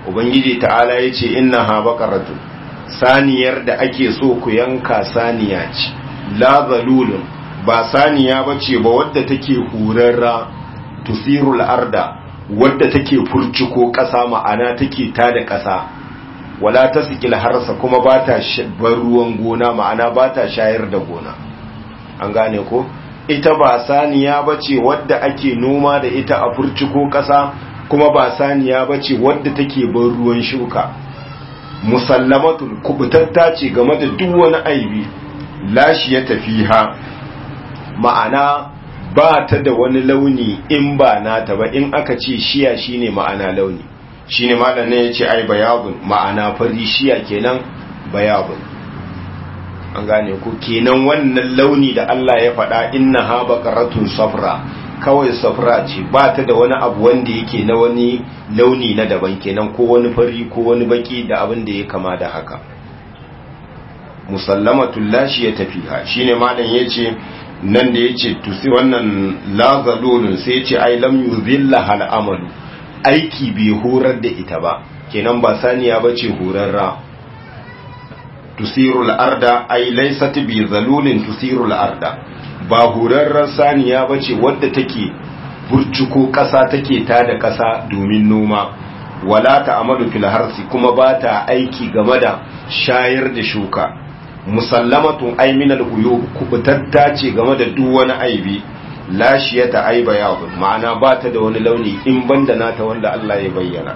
ubangiji ta'ala ya ce inna ha baqaratun saniyar da ake so ku yanka saniya ce la zalulun ba saniya bace ba wadda take hurarra tusirul arda wadda take furciko ƙasa ma'ana take tada ƙasa wala tasqil harsa kuma ba ta bar ruwan gona ma'ana ba ta shayar da gona an gane ko ita ba saniya bace wadda ake noma da ita a furciko ƙasa kuma ba saniya bace wadda take bar ruwan shuka musallamatul kubutatta ce game da duk wani aibi lashi ya tafi ha ma'ana ba ta da wani launi in ba nata ba in aka ce shiya shine ma'ana launi shine malam ne yace ai bayabun ma'ana fari shiya kenan bayabun an gane ko kenan wannan launi da Allah ya faɗa inna ha baqaratun safra kawai safra ce ba ta da wani abu wanda yake na wani launi na daban kenan ko wani fari ko wani baki da abin da ya kama da haka musallamatul lashi ya tafiha shine malam yace nan da yace tusi wannan lazalulun sai yace ai lam yuzilla hal amalu aiki bai horar da ita ba kenan ba saniya bace horarra tusirul arda ai laysat bi zalulin tusirul arda ba horarrar saniya bace wadda take burcuko ƙasa take ta da ƙasa domin noma wala ta amadu fil harsi kuma ba ta aiki game da shayar da shuka musallamatun ay min al uyub kubutatta ce game da duk wani aibi lashiyata ay bayad ma'ana ba ta da wani launi in banda nata wanda Allah ya bayyana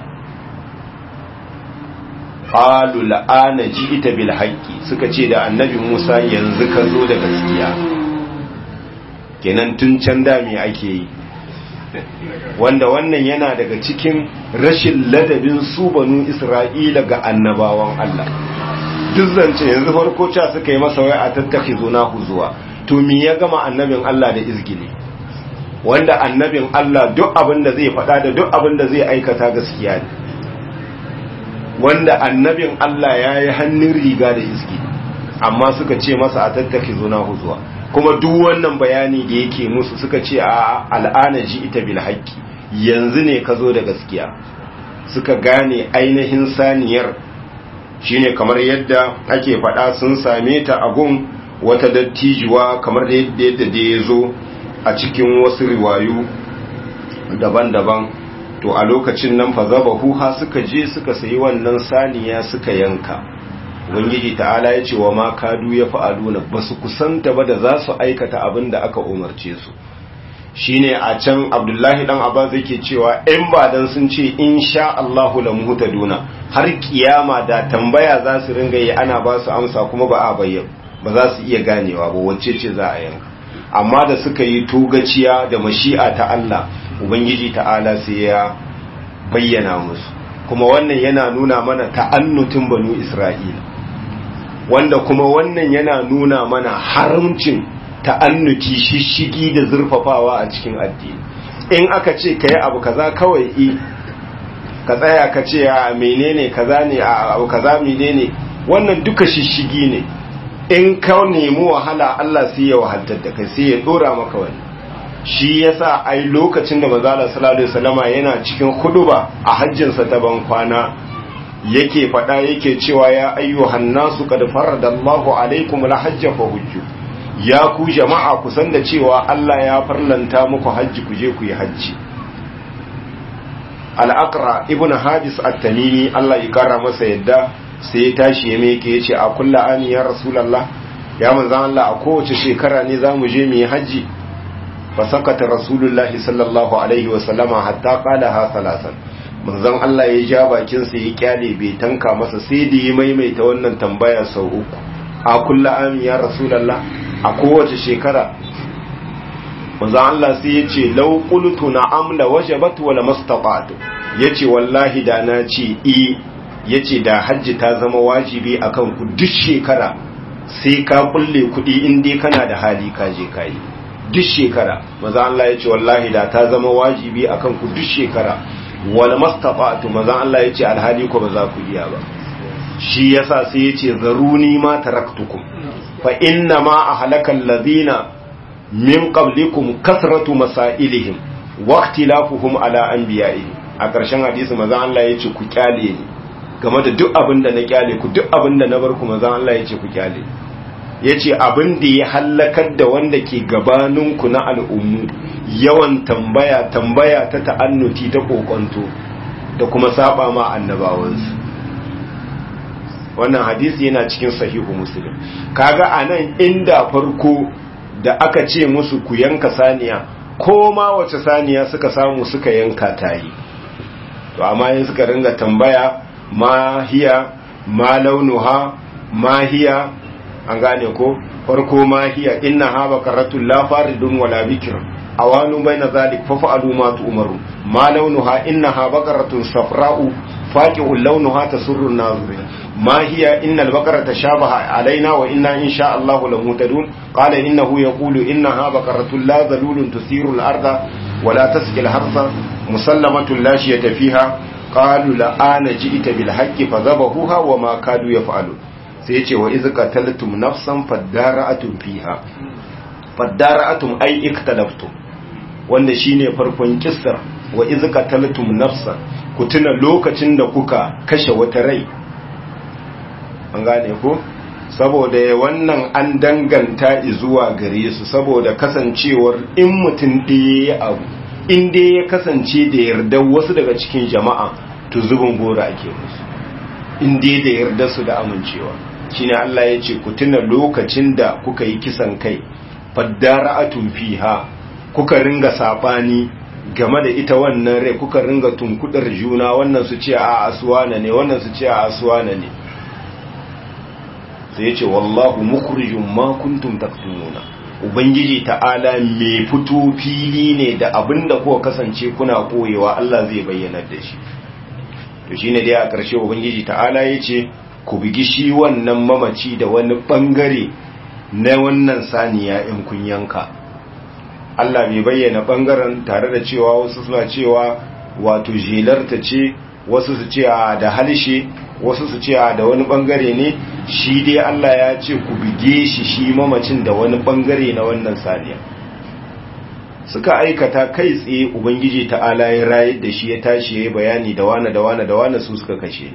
qalu la'ana ji'ita bil haqqi suka ce da annabi Musa yanzu ka zo da gaskiya kenan tun can da me ake yi wanda wannan yana daga cikin rashin ladabin su banu Isra'ila ga annabawan Allah duk zance yanzu farko ca suka yi masa wai a tattaki zo na zuwa to me ya gama annabin Allah da izgili wanda annabin Allah duk abin da zai faɗa da duk abin da zai aikata gaskiya ne wanda annabin Allah ya yi hannun riga da izgili amma suka ce masa a tattaki zo na zuwa kuma duk wannan bayani da yake musu suka ce a al'ana ji ita bil haqqi yanzu ne ka zo da gaskiya suka gane ainihin saniyar shine kamar yadda ake faɗa sun same ta a gun wata dattijuwa kamar da yadda da ya zo a cikin wasu riwayu daban-daban to a lokacin nan fa zaba huha suka je suka sayi wannan saniya suka yanka ubangiji ta'ala ya ce wa ma kadu ya fa'aluna ba su kusanta ba da za su aikata abin da aka umarce su shine a can abdullahi dan abbas yake cewa in ba dan sun ce insha Allahu la muhtaduna har kiyama da tambaya za su ringa yi ana ba su amsa kuma ba a bayyana ba za su iya ganewa ba wacce ce za a yanka amma da suka yi togaciya da mashi'a ta Allah ubangiji ta'ala sai ya bayyana musu kuma wannan yana nuna mana ta'annutin banu Isra'ila wanda kuma wannan yana nuna mana haramcin ta'annuti shishigi da zurfafawa a cikin addini in aka ce ka yi abu kaza kawai i ka tsaya ka ce a menene kaza ne a abu kaza menene wannan duka shishigi ne in ka nemi wahala Allah sai ya wahaltar da kai sai ya dora maka wani shi yasa ai lokacin da manzo Allah sallallahu alaihi wasallama yana cikin huduba a hajjinsa ta ban kwana yake faɗa yake cewa ya ayyuhan nasu qad faradallahu alaikum alhajja fa hujju ya ku jama'a ku san da cewa Allah ya farlanta muku hajji ku je ku yi hajji al-aqra ibnu hadis at-tamimi Allah ya kara masa yadda sai ya tashi ya meke yace a kullu ani ya rasulullah ya manzon Allah a kowace shekara ne zamu je mu yi hajji fa sakata rasulullahi sallallahu alaihi wa sallama hatta qalaha salasan manzon Allah ya ja bakin sa ya kyale bai tanka masa sai da ya maimaita wannan tambaya sau uku a kullu ami ya rasulullah a kowace shekara manzon Allah sai ya ce law qultu na'am la wajabat wa la mastata'tu yace wallahi da na ce i yace da hajji ta zama wajibi akan ku duk shekara sai ka kulle kuɗi in dai kana da hali ka je ka yi duk shekara maza Allah ya ce wallahi da ta zama wajibi akan ku duk shekara wal mastafa'tu maza Allah ya ce alhali ko ba za ku iya ba shi yasa sai ya ce zaruni ma taraktukum fa inna ma ahlakal ladina min qablikum kasratu masailihim wa ikhtilafuhum ala anbiya'ihim a ƙarshen hadisi maza Allah ya ce ku kyale ni game da duk abin da na kyale ku duk abin da na bar ku maza Allah ya ce ku kyale ya ce abin da ya hallakar da wanda ke gabaninku na al'ummu yawan tambaya tambaya ta ta'annuti ta kokonto da kuma saba ma annabawansu wannan hadisi yana cikin sahihu muslim kaga anan inda farko da aka ce musu ku yanka saniya ko ma wace saniya suka samu suka yanka tayi to amma yin suka ringa tambaya ma hiya ma launuha ma hiya an gane ko farko ma hiya inna ha bakaratul la faridun wala bikr awanu baina zalik fa fa'alu ma tu'maru ma launuha innaha baqaratun safra'u faqi'un launuha tasurru an-nazirin ما هي إن البقرة تشابه علينا وإنا إن شاء الله لمهتدون قال إنه يقول إنها بقرة لا ذلول تثير الأرض ولا تسقي الحرث مسلمة لا شية فيها قالوا لآن جئت بالحق فذبحوها وما كادوا يفعلون سيتي وإذ قتلتم نفسا فادارأتم فيها فادارأتم أي اختلفتم wanda shine farkon kissar wa iz qataltum nafsan ku tuna lokacin da kuka kashe wata rai an gane ko saboda wannan an danganta zuwa gare su saboda kasancewar in mutum ɗaya ya abu in dai ya kasance da yarda wasu daga cikin jama'a to zubin gora ake musu in dai da yarda su da amincewa shine Allah ya ce ku tuna lokacin da kuka yi kisan kai faddara'atun fiha kuka ringa sabani game da ita wannan rai kuka ringa tunkudar juna wannan su ce a asuwana ne wannan su ce a asuwana ne sai ya ce wallahu mukhrijum ma kuntum taktumuna ubangiji ta'ala mai fito fili ne da abinda kuka kasance kuna koyewa Allah zai bayyana da shi to shine dai a ƙarshe ubangiji ta'ala ya ce ku bigi shi wannan mamaci da wani bangare na wannan saniya in kun yanka Allah bai bayyana bangaren tare da cewa wasu suna cewa wato jelarta ce wasu su ce da halshe wasu su ce da wani bangare ne shi dai Allah ya ce ku bige shi shi mamacin da wani bangare na wannan saniya suka aikata kai tsaye ubangiji ta'ala ya rayar da shi ya tashi ya yi bayani da wane da wane da wane su suka kashe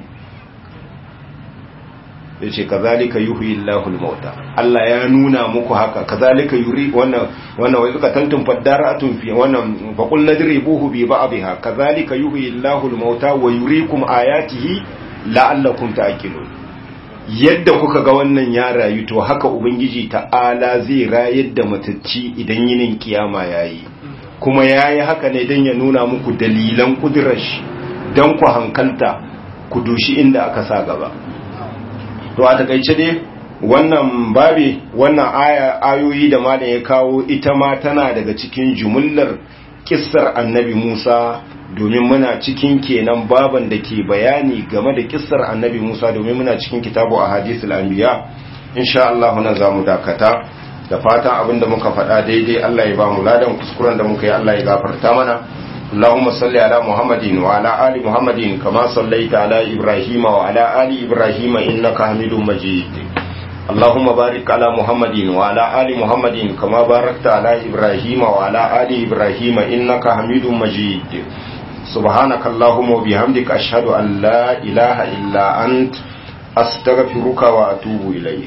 ya ce kazalika yuhyi Allahul mauta Allah ya nuna muku haka kazalika yuri wannan wannan wai suka tantun faddaratun fi wannan fa qul ladribuhu bi ba'dha kazalika yuhyi Allahul mauta wa yuriikum ayatihi la'allakum ta'qilun yadda kuka ga wannan ya rayu to haka ubangiji ta'ala zai rayar da matacci idan yinin kiyama yayi kuma yayi haka ne dan ya nuna muku dalilan kudurar shi dan ku hankalta ku dushi inda aka sa gaba to a takaice dai wannan babi wannan aya ayoyi da malam ya kawo ita ma tana daga cikin jumullar kissar annabi Musa domin muna cikin kenan baban da ke bayani game da kissar annabi Musa domin muna cikin kitabu a hadisul anbiya insha Allah na zamu dakata da fatan abinda muka faɗa daidai Allah ya ba mu ladan kuskuren da muka yi Allah ya gafarta mana اللهم صل على محمد وعلى آل محمد كما صليت على إبراهيم وعلى آل إبراهيم إنك حميد مجيد اللهم بارك على محمد وعلى آل محمد كما باركت على إبراهيم وعلى آل إبراهيم إنك حميد مجيد سبحانك اللهم وبحمدك أشهد أن لا إله إلا أنت أستغفرك وأتوب إليك